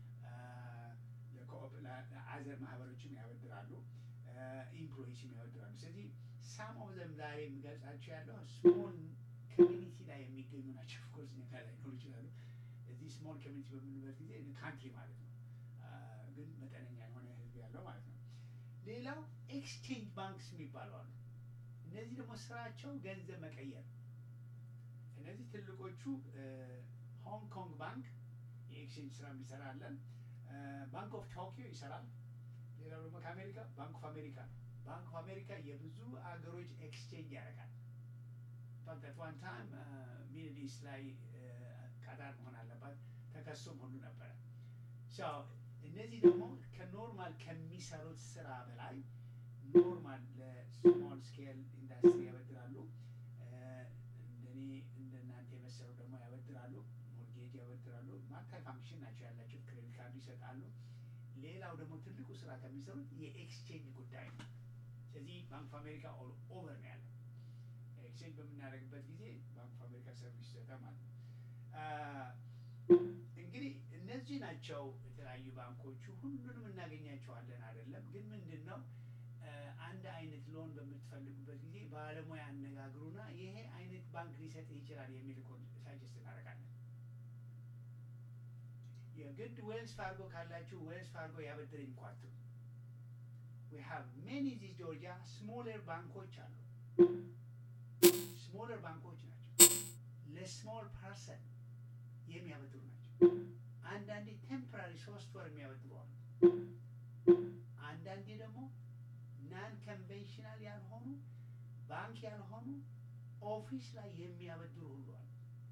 Speaker 1: ለአዘር ማህበሮችም ያበድራሉ። ኢምፕሎይስም ያበድራሉ። ስለዚህ ሳም ኦፍ ዘም ዛሬ የሚገልጻቸው ያለው ስሞል ኮሚኒቲ ላይ የሚገኙ ናቸው። ኦፍኮርስ እኛ ላይ ሊኖሩ ይችላሉ። እዚህ ስሞል ኮሚኒቲ በምንበት ጊዜ ካንትሪ ማለት ነው፣ አ፣ ግን መጠነኛ የሆነ ህዝብ ያለው ማለት ነው። ሌላው ኤክስቼንጅ ባንክስ የሚባሉ አሉ። እነዚህ ደግሞ ስራቸው ገንዘብ መቀየር ነው። እነዚህ ትልቆቹ ሆንግ ኮንግ ባንክ የኤክስቼንጅ ስራ የሚሰራለን። ባንክ ኦፍ ቶኪዮ ይሰራል። ሌላው ደግሞ ከአሜሪካ ባንክ ኦፍ አሜሪካ ነው። ባንክ ኦፍ አሜሪካ የብዙ አገሮች ኤክስቼንጅ ያደርጋል። ፋክት ዋን ታይም ሚድል ኢስት ላይ ቀጣር መሆን አለባት ተከሶም ሁሉ ነበረ። ሶ እነዚህ ደግሞ ከኖርማል ከሚሰሩት ስራ በላይ ኖርማል ለስሞል ስኬል ኢንዱስትሪ ያበድራሉ። እንደኔ እንደናንተ የመሰሉ ደግሞ ያበድራሉ። ሞርጌጅ ያበድራሉ። ማልታይ ፋንክሽን ናቸው ያላቸው። ክሬዲት ካርድ ይሰጣሉ። ሌላው ደግሞ ትልቁ ስራ ከሚሰሩት የኤክስቼንጅ ጉዳይ ነው። ስለዚህ ባንክ ኦፍ አሜሪካ ኦል ኦቨር ነው ያለው። ኤክስቼንጅ በምናደርግበት ጊዜ ባንክ ኦፍ አሜሪካ ሰርቪስ ይሰጣል ማለት ነው። አ፣ እንግዲህ እነዚህ ናቸው የተለያዩ ባንኮቹ። ሁሉንም እናገኛቸዋለን አይደለም፣ ግን ምንድን ነው አ፣ አንድ አይነት ሎን በምትፈልጉበት ጊዜ ባለሙያ አነጋግሩና ይሄ አይነት ባንክ ሊሰጥ ይችላል የሚል እኮ ሳጀስት እናደርጋለን። የግድ ዌልስ ፋርጎ ካላችሁ ዌልስ ፋርጎ ያበድረኝ እኮ አትሉ። we have many ዚህ ጆርጂያ ስሞለር ባንኮች አሉ። ስሞለር ባንኮች ናቸው። ለስሞል ፐርሰን የሚያበድሩ ናቸው። አንዳንዴ ቴምፖራሪ ሶስት ወር የሚያበድሩ አሉ። አንዳንዴ ደግሞ ናን ኮንቬንሽናል ያልሆኑ ባንክ ያልሆኑ ኦፊስ ላይ የሚያበድሩ ሁሉ አሉ።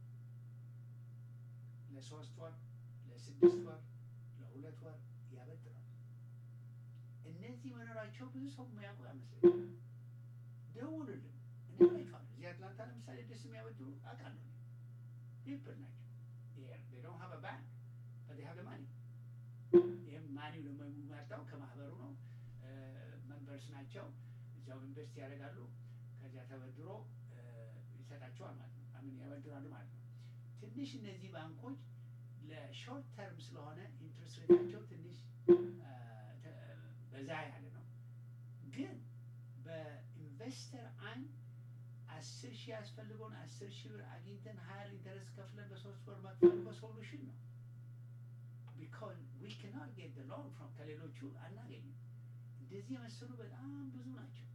Speaker 1: ለሶስት ወር፣ ለስድስት ወር፣ ለሁለት ወር ያበድራሉ። እነዚህ መኖራቸው ብዙ ሰው የሚያውቁ አይመስለኝም። ደውሉልን፣ እነግራችኋለሁ። እዚህ አትላንታ ለምሳሌ ደስ የሚያበድሩ አውቃለሁ። ፒፕል ናቸው። they don't have a bank but they have the money ይህም ማኒው ደግሞ የሚመጣው ከማህበሩ ነው። መንበርስ ናቸው። እዚያው ኢንቨስት ያደርጋሉ። ከዚያ ተበድሮ እ፣ ይሰጣቸዋል ማለት ነው። አምን ያበድራሉ ማለት ነው። ትንሽ እነዚህ ባንኮች ለሾርት ተርም ስለሆነ ኢንትረስት ሬታቸው ትንሽ እ፣ ተ- በዛ ያለ ነው። ግን በኢንቨስተር አይን አስር ሺህ ያስፈልገውን አስር ሺህ ብር አግኝተን ሀያር ኢንተረስት ከፍለን በሶስት ወር መክፈል በሶሉሽን ነው። ቢካዝ ዊ ካናት ጌት ዘ ሎን ፍሮም ከሌሎቹ አናገኝም። እንደዚህ የመሰሉ በጣም ብዙ ናቸው።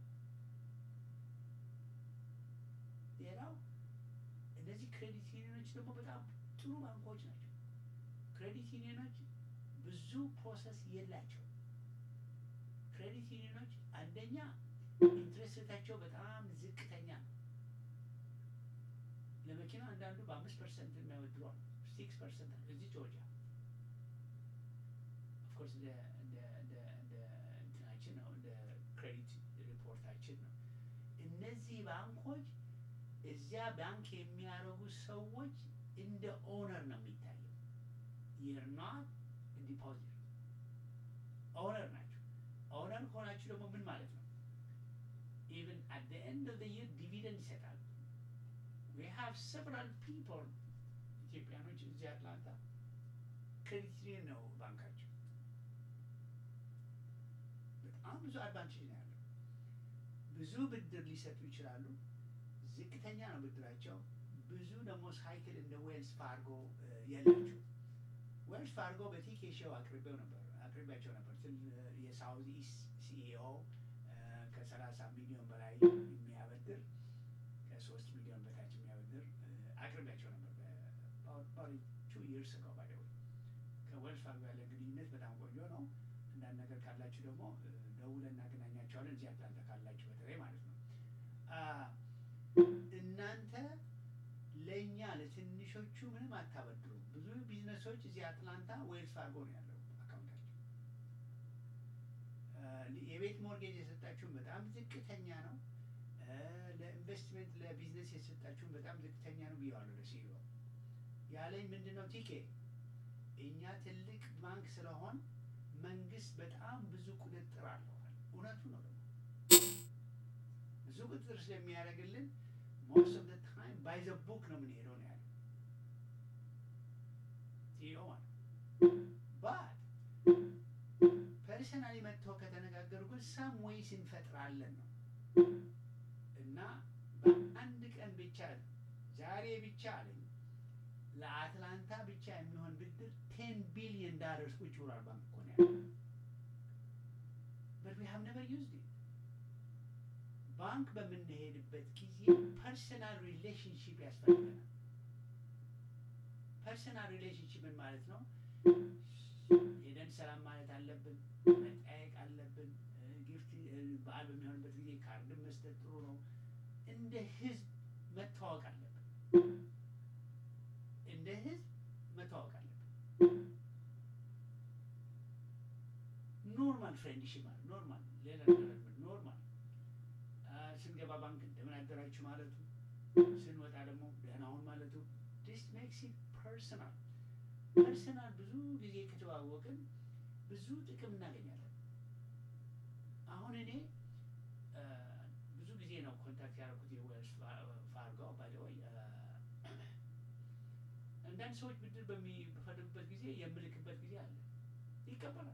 Speaker 1: ሌላው እነዚህ ክሬዲት ዩኒዮኖች ደግሞ በጣም ጥሩ ባንኮች ናቸው። ክሬዲት ዩኒዮኖች ብዙ ፕሮሰስ የላቸው። ክሬዲት ዩኒዮኖች አንደኛ ኢንትረስት ሬታቸው በጣም ዝቅተኛ ነው። ለመኪና አንዳንዱ በአምስት ፐርሰንት የሚያበድሩ አሉ። ሲክስ ፐርሰንት እዚህ ጆርጂያ ኦፍኮርስ እንደ እንደ እንደ እንደ እንትናችን ነው እንደ ክሬዲት ሪፖርታችን ነው። እነዚህ ባንኮች እዚያ ባንክ የሚያደርጉ ሰዎች እንደ ኦነር ነው የሚታየው። you're not a deposit ኦነር ናቸው። ኦነር ከሆናችሁ ደግሞ ምን ማለት ነው? even at the end of the year ዲቪደንድ ይሰጣሉ። we have several people ኢትዮጵያኖች እዚህ አትላንታ ክሬዲት ዩኒየን ነው ባንካቸው። በጣም ብዙ አድቫንቴጅ ነው ያለው። ብዙ ብድር ሊሰጡ ይችላሉ። ዝቅተኛ ነው ብድራቸው። ብዙ ደግሞ ሳይክል እንደ ዌልስ ፋርጎ እ፣ የላቸው። ዌልስ ፋርጎ በቲኬ ሾው አቅርቤው ነበር አቅርቤያቸው ነበር። ትል የሳውዝ ኢስት ሲኢኦ ከሰላሳ ሚሊዮን በላይ የሚያበድር ከሶስት ሚሊዮን በታች የሚያበድር እ፣ አቅርቤያቸው ነበር ቱ ይርስ ነው ባይ ከዌልስ ፋርጎ ያለ ግንኙነት በጣም ቆንጆ ነው። አንዳንድ ነገር ካላችሁ ደግሞ እ፣ ደውለን እናገናኛቸዋለን። እዚህ አትላንታ ካላችሁ በተለይ ማለት ነው። አ፣ እናንተ ለእኛ ለትንሾቹ ምንም አታበድሩ። ብዙ ቢዝነሶች እዚህ አትላንታ ዌልስ ፋርጎ ነው ያለው አካውንታቸው። አ፣ ሊ- የቤት ሞርጌጅ የሰጣችሁን በጣም ዝቅተኛ ነው። እ፣ ለኢንቨስትመንት ለቢዝነስ የሰጣችሁን በጣም ዝቅተኛ ነው ብየዋለሁ ለሲኢኦ ያለኝ ምንድን ነው ቲኬ እኛ ትልቅ ባንክ ስለሆን መንግስት በጣም ብዙ ቁጥጥር አለዋል። እውነቱ ነው ደግሞ ብዙ ቁጥጥር ስለሚያደርግልን ሞስት ኦፍ ታይም ባይ ዘ ቡክ ነው የምንሄደው ነው ያለው ሲኢኦ ማለት ባት ፐርሰናሊ መጥተው ከተነጋገሩ ግን ሳም ዌይስ እንፈጥራለን ነው እና በአንድ ቀን ብቻ ዛሬ ብቻ አለኝ ለአትላንታ ብቻ የሚሆን ብድር ቴን ቢሊዮን ዳለርስ ቁጭ ብሏል ባንክ እኮ ነው ያለው በት ዊ ሃቭ ነቨር ዩዝድ ኢት ባንክ በምንሄድበት ጊዜ ፐርሰናል ሪሌሽንሽፕ ያስፈልገናል ፐርሰናል ሪሌሽንሽፕ ምን ማለት ነው ሄደን ሰላም ማለት አለብን መጠያየቅ አለብን እ፣ ጊፍት እ፣ በዓል በሚሆንበት ጊዜ ካርድን መስጠት ጥሩ ነው እንደ ህዝብ መተዋወቅ አለብን እንደ ህዝብ መተዋወቅ አለብን ኖርማል ፍሬንድሽፕ ማለት ኖርማል ሌላ ነገር ኖርማል አ፣ ስንገባ ባንክ እንደምን አደራችሁ ማለቱ ስንወጣ ደግሞ ደህና ሁን ማለቱ ዲስ ሜክስ ኢት ፐርሰናል ፐርሰናል ብዙ ጊዜ ከተዋወቅን ብዙ ጥቅም እናገኛለን። አሁን እኔ አ፣ ብዙ ጊዜ ነው ኮንታክት ያደረኩት የዌልስ ፋርጎ ባይደወይ አንዳንድ ሰዎች ብድር በሚፈልጉበት ጊዜ የምልክበት ጊዜ አለ፣ ይቀበላል።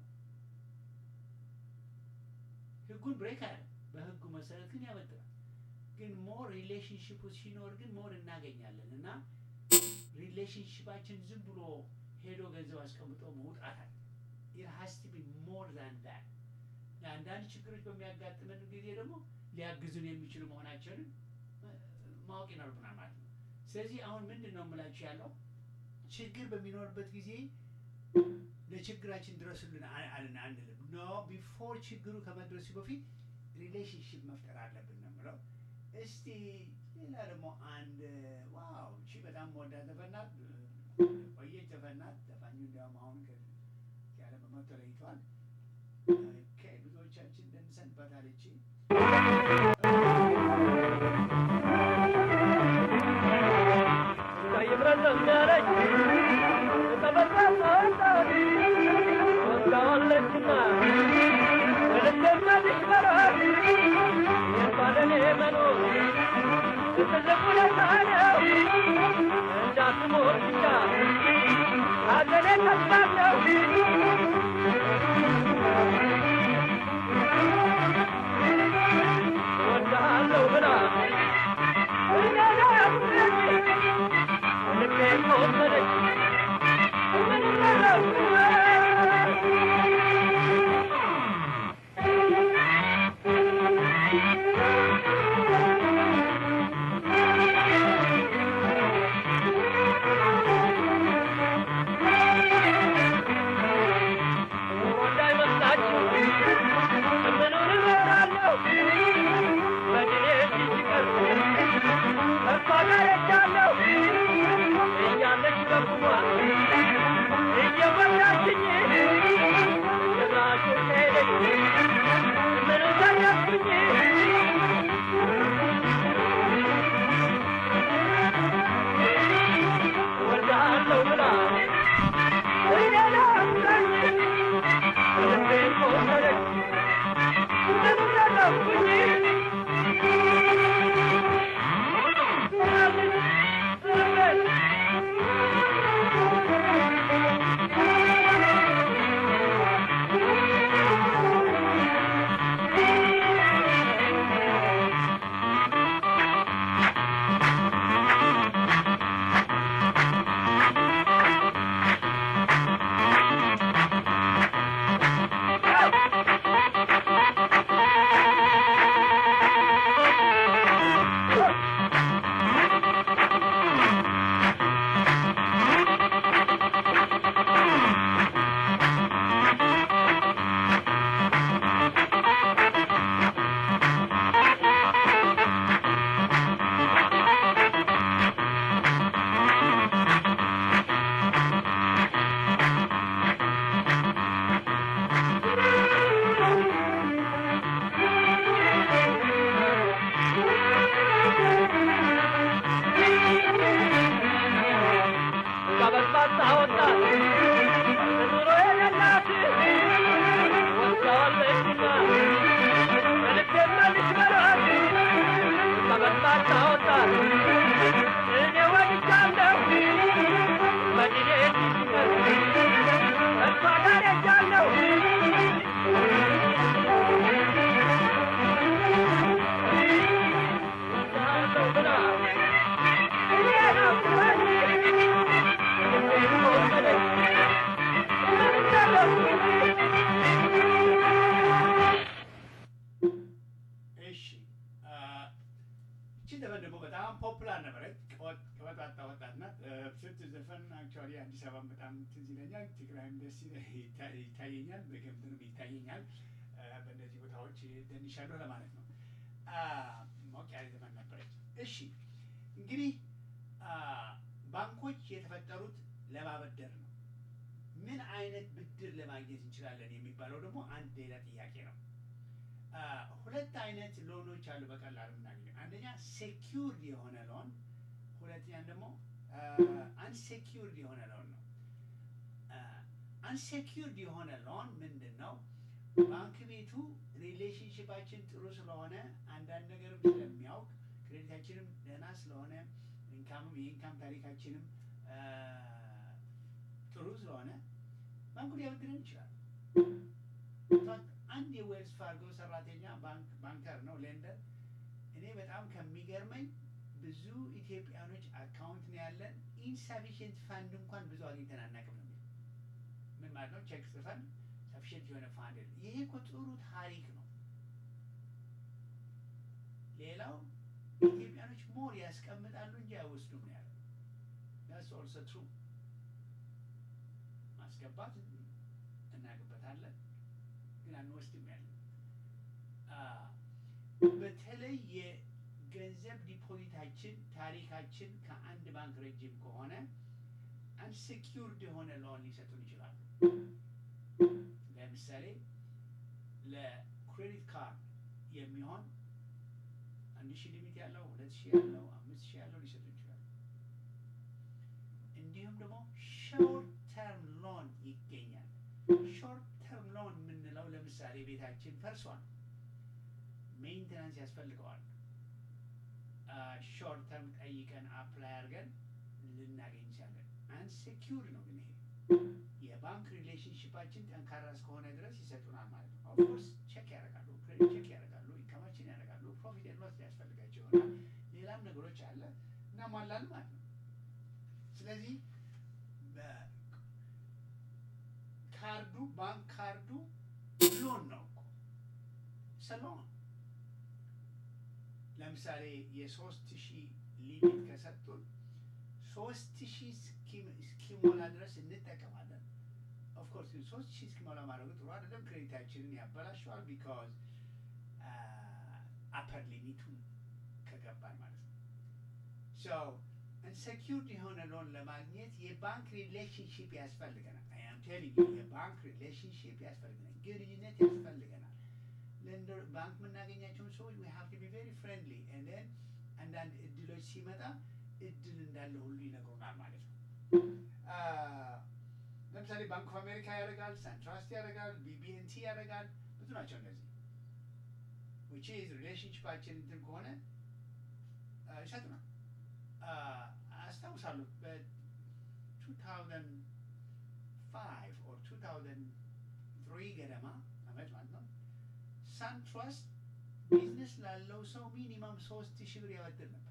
Speaker 1: ህጉን ብሬክ አለ፣ በህጉ መሰረት ግን ያበድራል። ግን ሞር ሪሌሽንሽፑ ሲኖር ግን ሞር እናገኛለን እና ሪሌሽንሽፓችን ዝም ብሎ ሄዶ ገንዘብ አስቀምጦ መውጣት አለ። ኢት ሃዝ ቱ ቢ ሞር ዛን ዳት። ለአንዳንድ ችግሮች በሚያጋጥመን ጊዜ ደግሞ ሊያግዙን የሚችሉ መሆናቸውን ማወቅ ይኖርብናል ማለት ነው። ስለዚህ አሁን ምንድን ነው የምላችሁ ያለው ችግር በሚኖርበት ጊዜ ለችግራችን ድረሱልን አ- አልን አንልም። ኖ ቢፎር ችግሩ ከመድረሱ በፊት ሪሌሽንሽፕ መፍጠር አለብን ነው የምለው። እስቲ ሌላ ደግሞ አንድ ዋው እቺ በጣም ወዳ ዘፈናት ቆየች ዘፈናት ዘፋኙ እንዲያውም አሁን ያለ በመቶ ለይቷል። ኦኬ ብዙዎቻችን ደንሰንበታል። እቺ
Speaker 6: Thank
Speaker 1: በጣም ፖፑላር ነበረች። ቀበጣጣ ወጣት ናት። ስንት ዘፈን አክቹዋሊ አዲስ አበባ በጣም ትዝ ይለኛል። ትግራይም ደስ ይለ- ይታ- ይታየኛል፣ በገምትንም ይታየኛል። እ፣ በእነዚህ ቦታዎች ደንሻለሁ ለማለት ነው። አ፣ ሞቅ ያለ ዘመን ነበረች። እሺ እንግዲህ አ፣ ባንኮች የተፈጠሩት ለማበደር ነው። ምን አይነት ብድር ለማግኘት እንችላለን የሚባለው ደግሞ አንድ ሌላ ጥያቄ ነው። አ፣ ሁለት አይነት ሎኖች አሉ በቀላሉ የምናገኘው። አንደኛ ሴኪውርድ የሆነ ሎን፣ ሁለተኛ ደግሞ አንሴኪውርድ የሆነ ሎን ነው። አንሴኪውርድ የሆነ ሎን ምንድን ነው? ባንክ ቤቱ ሪሌሽንሽፓችን ጥሩ ስለሆነ አንዳንድ ነገርም ስለሚያውቅ ክሬዲታችንም ደህና ስለሆነ ኢንካምም የኢንካም ታሪካችንም አ፣ ጥሩ ስለሆነ ባንኩ ሊያበድረን ይችላል። ኢንፋክት አንድ የዌልስ ፋርጎ ሰራተኛ ባንክ ባንከር ነው ሌንደር። እኔ በጣም ከሚገርመኝ ብዙ ኢትዮጵያኖች አካውንት ነው ያለን ኢንሰፊሽንት ፋንድ እንኳን ብዙ አግኝተን አናውቅም ነው የሚለው። ምን ማለት ነው? ቼክ ጽፈን ሰፊሽንት የሆነ ፋንድ የለም። ይሄ እኮ ጥሩ ታሪክ ነው። ሌላው ኢትዮጵያኖች ሞር ያስቀምጣሉ እንጂ አይወስዱም ነው ያለው። ዳትስ ኦልሶ ትሩ። ማስገባት እናውቅበታለን ግን አንወስድም ያለ አ፣ በተለይ የገንዘብ ዲፖዚታችን ታሪካችን ከአንድ ባንክ ረጅም ከሆነ አንሴኪውርድ የሆነ ሎን ሊሰጡን ይችላሉ። ለምሳሌ ለክሬዲት ካርድ የሚሆን አንድ ሺህ ሊሚት ያለው ሁለት ሺህ ያለው አምስት ሺህ ያለው ሊሰጡ ይችላሉ። እንዲሁም ደግሞ ሾርት ተርም ሎን ይገኛል። ሾርት ተርም ሎን የምንለው ለምሳሌ ቤታችን ፈርሷል፣ ሜንቴናንስ ያስፈልገዋል። ሾርት ተርም ጠይቀን አፕላይ አድርገን ልናገኝ እንችላለን። አንሴኪውርድ ነው ግን ይሄ የባንክ ሪሌሽንሽፓችን ጠንካራ እስከሆነ ድረስ ይሰጡናል ማለት ነው። ኦፍኮርስ ቼክ ያደርጋሉ፣ ክሬዲት ቼክ ያደርጋሉ፣ ኢንካማችን ያደርጋሉ፣ ፕሮፊት ኤንድ ሎስ ሊያስፈልጋቸው ይሆናል። ሌላም ነገሮች አለ እናሟላለን ማለት ነው። ስለዚህ በ- ካርዱ ባንክ ካርዱ ሎን ነው እኮ ሰሎን ለምሳሌ የሶስት ሺህ ሊሚት ከሰጡን ሶስት ሺህ እስኪ- እስኪሞላ ድረስ እንጠቀማለን። ኦፍኮርስ ግን ሶስት ሺህ እስኪሞላ ማድረጉ ጥሩ አይደለም። ክሬዲታችንን ያበላሸዋል። ቢካዝ አፐር ሊሚቱን ከገባን ማለት ነው። ሶ አንሴኪውርድ የሆነ ሎን ለማግኘት የባንክ ሪሌሽንሽፕ ያስፈልገናል። አም ቴሊንግ ዩ የባንክ ሪሌሽንሽፕ ያስፈልገናል፣ ግንኙነት ያስፈልገናል። ለንደር ባንክ የምናገኛቸውን ሰዎች ዊ ሃቭ ቱ ቢ ቬሪ ፍሬንድሊ ኤንድ ዜን አንዳንድ እድሎች ሲመጣ እድል እንዳለ ሁሉ ይነግሩናል ማለት ነው። አ፣ ለምሳሌ ባንክ ኦፍ አሜሪካ ያደርጋል፣ ሳንትራስት ያደርጋል፣ ቢቢኤንቲ ያደርጋል። ብዙ ናቸው እነዚህ ዊች ኢዝ ሪሌሽንሽፓችን እንትን ከሆነ አ፣ ይሰጡናል። አ፣ አስታውሳለሁ በ2005 ኦር 2003 ገደማ አመት ማለት ነው ሳንትራስት ቢዝነስ ላለው ሰው ሚኒማም ሶስት ሺህ ብር ያበድር ነበር።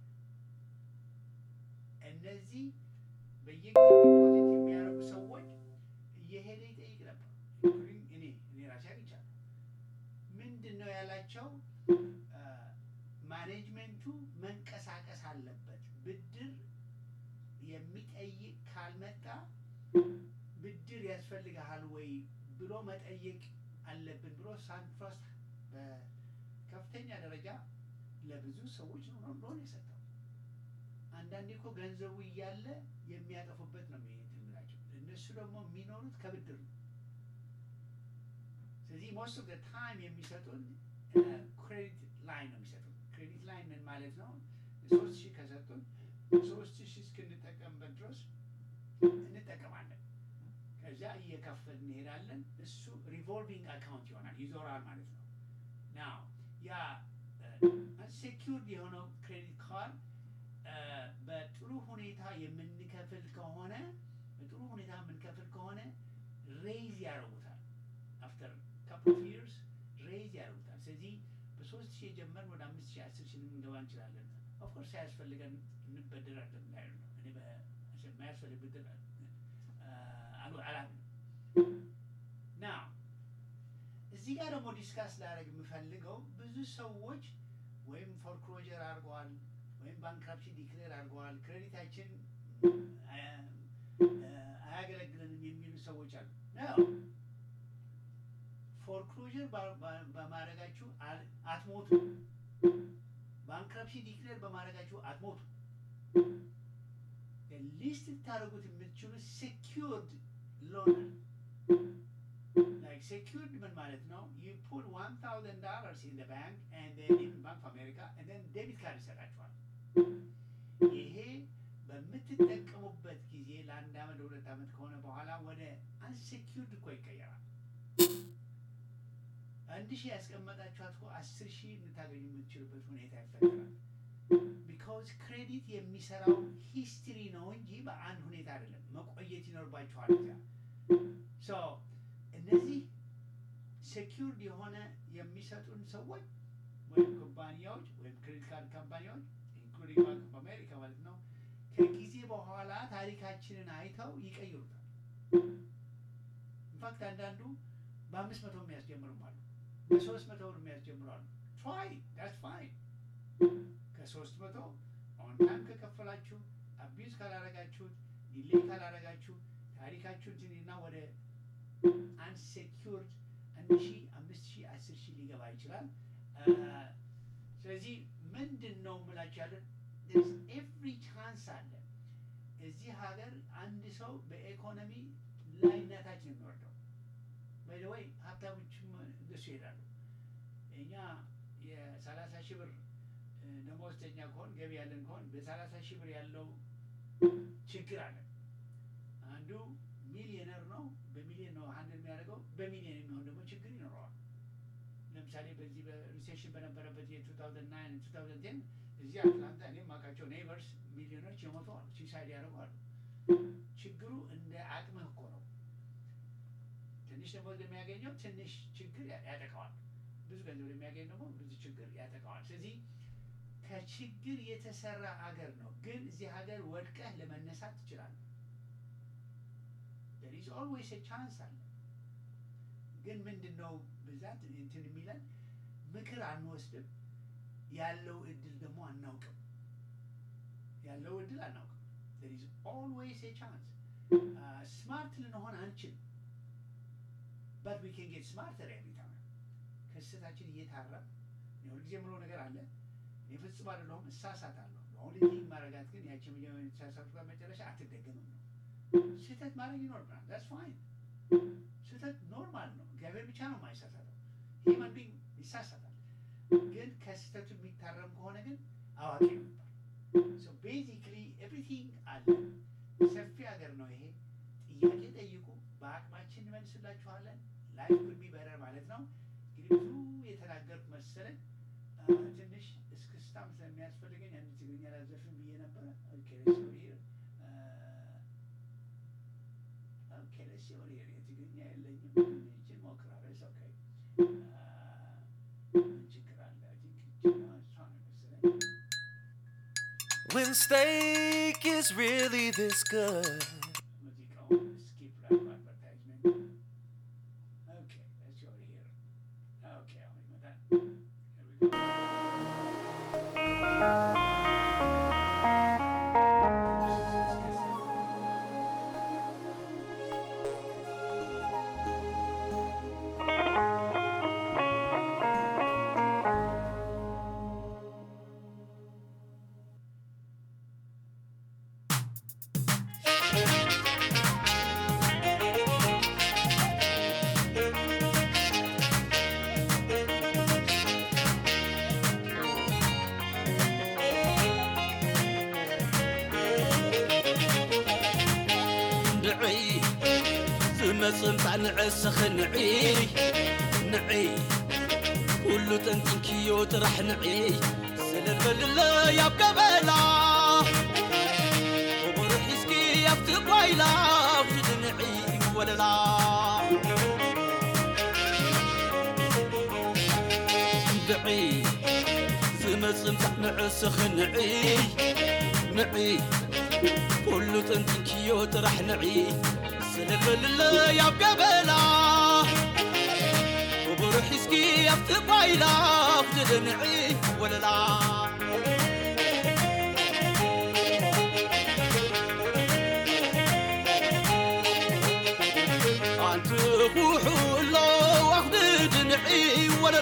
Speaker 1: እነዚህ በየጊዜው ዲፖዚት የሚያደርጉ ሰዎች እየሄደ ይጠይቅ ነበር። ኢንክሉዲንግ እኔ እኔ ራሴ አግኝቻለሁ። ምንድን ነው ያላቸው? አ፣ ማኔጅመንቱ መንቀሳቀስ አለበት። ብድር የሚጠይቅ ካልመጣ ብድር ያስፈልግሃል ወይ ብሎ መጠየቅ አለብን ብሎ ሳንትራስት በከፍተኛ ደረጃ ለብዙ ሰዎች ነው ሎን የሰጠው። አንዳንዴ እኮ ገንዘቡ እያለ የሚያጠፉበት ነው የሚሄድ የምላቸው። እነሱ ደግሞ የሚኖሩት ከብድር ነው። ስለዚህ ሞስት ኦፍ ታይም የሚሰጡን ክሬዲት ላይን ነው የሚሰጡን። ክሬዲት ላይን ምን ማለት ነው? ሶስት ሺህ ከሰጡን ሶስት ሺህ እስክንጠቀምበት ድረስ እንጠቀማለን። ከዚያ እየከፈል እንሄዳለን። እሱ ሪቮልቪንግ አካውንት ይሆናል፣ ይዞራል ማለት ነው። ናው ያ አንሴኪውርድ የሆነው ክሬዲት ካርድ በጥሩ ሁኔታ የምንከፍል ከሆነ በጥሩ ሁኔታ የምንከፍል ከሆነ ሬይዝ ያደርጉታል። አፍተር ካፕል ኦፍ ይርስ ሬይዝ ያደርጉታል። ስለዚህ በሶስት ሺህ የጀመርን ወደ አምስት ሺህ አስር ሺህ ልንገባ እንችላለን። ኦፍኮርስ ሳያስፈልገን እንበደራለን እንዳይሉ ነው። እኔ በማያስፈልግ ብድር አላምን ና እዚህ ጋር ደግሞ ዲስካስ ላደርግ የምፈልገው ብዙ ሰዎች ወይም ፎርክሎጀር አድርገዋል ወይም ባንክራፕሲ ዲክሌር አድርገዋል፣ ክሬዲታችን አያ- አያገለግለንም የሚሉ ሰዎች አሉ። ነው ፎርክሎዥር በማድረጋችሁ አል- አትሞቱ። ባንክራፕሲ ዲክሌር በማድረጋችሁ አትሞቱ። ሊስት ልታደርጉት የምትችሉት ሴኪርድ ሎን ላይክ ሴኪርድ ምን ማለት ነው? ዩ ፑት ዋን ታውዘንድ ዶላርስ ኢን ባንክ ኤንድ ኢን ባንክ ኦፍ አሜሪካ ኤንድ ዴቢት ካርድ ይሰጣችኋል። ይሄ በምትጠቀሙበት ጊዜ ለአንድ አመት ለሁለት አመት ከሆነ በኋላ ወደ አንሴኪርድ እኮ ይቀየራል። አንድ ሺህ ያስቀመጣችኋት እኮ አስር ሺህ ልታገኙ የምትችሉበት ሁኔታ ይፈጠራል። ቢካውዝ ክሬዲት የሚሰራው ሂስትሪ ነው እንጂ በአንድ ሁኔታ አይደለም። መቆየት ይኖርባችኋል እዚያ ሶ እነዚህ ሴኪርድ የሆነ የሚሰጡን ሰዎች ወይም ኩባንያዎች ወይም ክሬዲት ካርድ ካምፓኒዎች ኢንክሉዲንግ ባንክ ኦፍ አሜሪካ ማለት ነው ከጊዜ በኋላ ታሪካችንን አይተው ይቀይሩታል። ኢንፋክት አንዳንዱ በአምስት መቶ የሚያስጀምሩም አሉ፣ በሶስት መቶ ብር የሚያስጀምሩ አሉ። ትራይ ዳትስ ፋይን ከሶስት መቶ ኦን ታይም ከከፈላችሁ አቢዩዝ ካላረጋችሁት ዲሌይ ካላረጋችሁ ታሪካችሁን ትንና ወደ አንሴኪርድ አንድ ሺ አምስት ሺ አስር ሺ ሊገባ ይችላል። አ፣ ስለዚህ ምንድን ነው የምላችሁ ያለን ኤቭሪ ቻንስ አለ እዚህ ሀገር አንድ ሰው በኢኮኖሚ ላይነታች ነው የሚወርደው። ወይ ሀብታሞችም እንደሱ ይሄዳሉ። እኛ የሰላሳ ሺህ ብር እ፣ ደመወዝተኛ ከሆን ገቢ ያለን ከሆን በሰላሳ ሺህ ብር ያለው ችግር አለ። አንዱ ሚሊዮነር ነው፣ በሚሊዮን ነው አንድ የሚያደርገው፣ በሚሊዮን የሚሆን ደግሞ ችግር ይኖረዋል። ለምሳሌ በዚህ በሪሴሽን በነበረበት የ2009 2010 እዚህ አትላንታ እኔ የማውቃቸው ኔይበርስ ሚሊዮኖች የሞተዋል፣ ሲሳይድ ያደርገዋል። ችግሩ እንደ አቅምህ እኮ ነው። ትንሽ ደግሞ እንደሚያገኘው ትንሽ ችግር ያ- ያጠቃዋል። ብዙ ገንዘብ የሚያገኝ ደግሞ ብዙ ችግር ያጠቃዋል። ስለዚህ ከችግር የተሰራ ሀገር ነው። ግን እዚህ ሀገር ወድቀህ ለመነሳት ትችላለህ። there is always a chance አለ። ግን ምንድን ነው ብዛት እንትን የሚለን ምክር አንወስድም። ያለው እድል ደግሞ አናውቅም። ያለው እድል አናውቅም። there is always a chance ስማርት ልንሆን አንችልም። but we can get smarter every time ከስህተታችን እየታረም ሁልጊዜ የምለው ነገር አለ። እኔ ፍጹም አይደለሁም፣ እሳሳታለሁ። አሁን ዚህ ማረጋት ግን ያቺ መጀመሪያ የተሳሳትኩት መጨረሻ አትደገምም ነው። ስህተት ማድረግ ይኖርብናል። ዳትስ ፋይን። ስህተት ኖርማል ነው። እግዚአብሔር ብቻ ነው የማይሳሳተው። ሂማን ቢንግ ይሳሳታል። ግን ከስህተቱ የሚታረም ከሆነ ግን አዋቂ ነበር። ሶ ቤዚክሊ ኤቭሪቲንግ አለ። ሰፊ ሀገር ነው ይሄ። ጥያቄ ጠይቁ፣ በአቅማችን እንመልስላችኋለን። ላይፍ ኩድ ቢ በረር ማለት ነው። እንግዲህ ብዙ የተናገርኩ መሰለኝ። አ፣ ትንሽ እስክስታም ስለሚያስፈልገኝ አንድ ትግርኛ ላዘፍን ብዬ ነበረ። ኦኬ ሌትስ ጎ ሂር ኦኬ ሌትስ ጎ ሂር የትግርኛ የለኝም። ይህችን ሞክራለሁ። ኢትስ ኦኬ ምን ችግር አለ? አይ ቲንክ ይህችን እሷ ነው መሰለኝ።
Speaker 6: When steak is really this good.
Speaker 1: ሙዚቃውን ስኪፕ ላድርግ አድቨርታይዝመንት። ኦኬ ሌትስ ጎ ሂር ኦኬ አሁን ይመጣል። Here we go.
Speaker 6: ንዒ ዝመፅእ እምፃእ ንዕስኽ ንዒ ንዒ ኩሉ ጠንጢንክዮ ጥራሕ ንዒ ስለልበልለ ያብ ገበላ እሙር ሒዝኪ ኣብቲ ጓይላ ኣብቲ ንዒ ወለላ ንዒ ዝመፅእ እምፃእ ንዕስኽ ንዒ ንዒ ኩሉ ጥንጥንክዮ ጥራሕ ንዒ ስለልበልለ ያብ ገበላ ክቡር ሒዝኪ ኣብቲ ጓይላ ኣብቲ ድንዒ ወለላ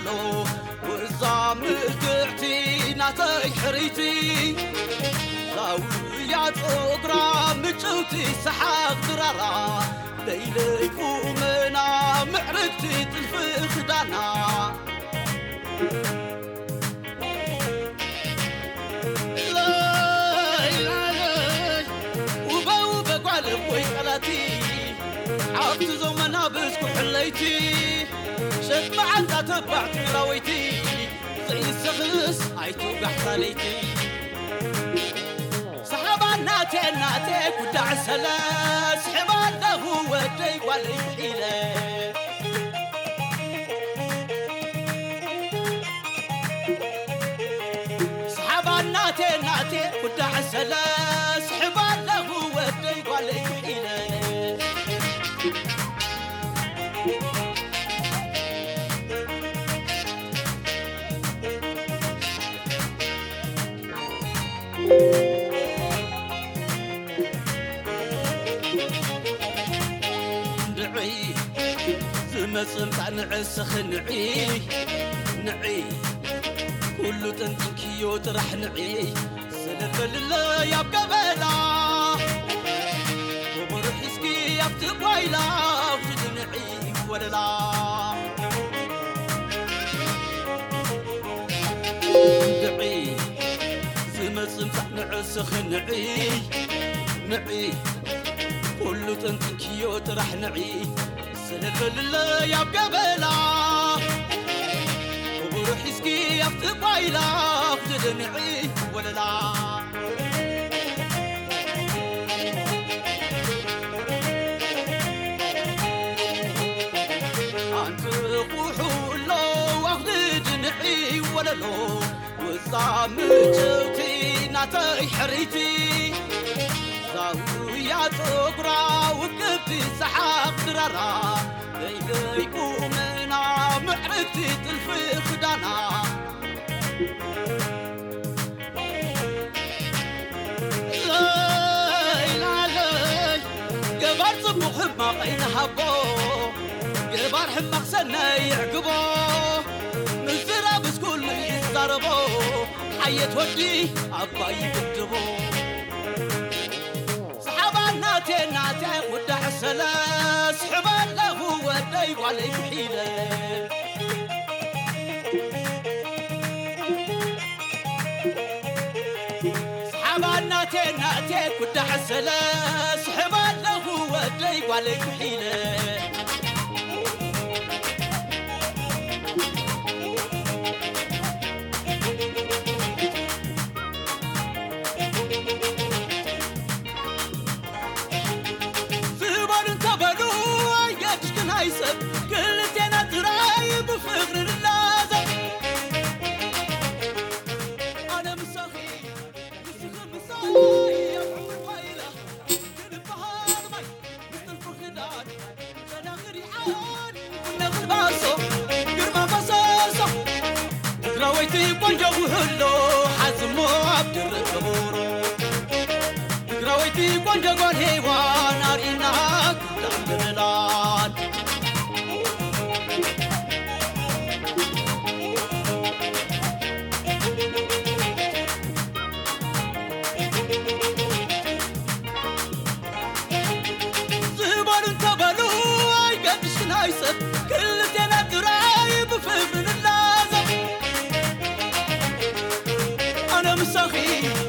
Speaker 6: ወለሎ ወዛ ምልክዕቲ ናተይ ሕሪቲ ዛውያ ፀጉራ ምጭውቲ ሰሓቕ ድራራ ለይለይ ቁመና ምዕርግቲ ጥልፊ ክዳና ውበ ውበ ጓልብ ወይ ቀላቲ ዓብቲ ዘመና ብዝኩሕለይቲ ሸጥመዓንታ ተባዕ ትግራወይቲ ዘይስኽስ ኣይትውጋሕታ ለይቲ ሰሓባ ናቴ ናቴ ጉዳዕ ሰለ ስሕባ ኣለኹ ወደይ ጓለይ ኢለ ሰሓባ ናቴ ናቴ ጉዳዕ ሰለ ስሕባ ኣለኹ ወደይ ጓለይ ኢለ ንዒ ዝመፅእ ምጣ ንዕስኽ ንዒ ንዒ ኩሉ ጥንጥንክዮ ጥራሕ ንዒ ስለበልለ ያብ ገበላ ወበሩ ሒዝኪ ኣብቲ ጓይላ ውሽጢ ንዒ ወለላ ንዒ ዝመፅእ ምጣ ንዕስኽ ንዒ ንዒ ኩሉ ጥንጥንክዮ ጥራሕ ንዒ ስለበልለ ያብ ገበላ ክቡር ሒዝኪ ኣብቲ ጓይላ ክትድንዒ ወለላ ኣንቲ ቁሑሎ ኣኽትድንዒ ወለሎ ውፃ ምጭውቲ ናተይ ሕሪቲ ዛውያ ፀጉራ ውቅብቲ ሰሓቕ ድራራ ለይለይ ቁመና ምዕርግቲ ጥልፊ ክዳና ለይላለይ ገባር ጽቡቕ ሕማቕ ይንሃቦ ገባር ሕማቕ ሰናይ ይዕግቦ ምዝራብስ ኩሉ ይዛረቦ ሓየት ወዲ ኣባይ ይግድቦ ሰሓባ ናቴ ናቴ ውዳሕ ሰለ ስሕባ ኣለኹ ወደይ ጓለይ ክሒለ ሰሓባ ናቴ ናቴ ውዳሕ ሰለ ስሕባ ኣለኹ ወደይ ጓለይ ክሒለ ዝበሉ እንተበሉ ኣየድሽክን ኣይሰብ ክልቴና ጥራይ ብፍቕሪ ንላዘብ ኣነ ምሳኺ ንስኺ ምሳይ ኣብ ዕምር ዋይላ ክንበሃል ማይ ምስትልፉ ክዳን ጨናኽር ይዓን ነኽልባሶ ግርማ መሰሶ ትግራወይቲ ቆንጆ ውህሎ ሓዝሞ ኣብ ድርብ ከበሮ ትግራወይቲ ቆንጆ ጓል ሄዋን ኣርኢና ክዳንብላን ዝበሉ እንተበሉ ኣይገድሽን ኣይሰብ ክልቴና ጥራይ ብፍቅሪ ንላዘብ ኣነ ምሳኺ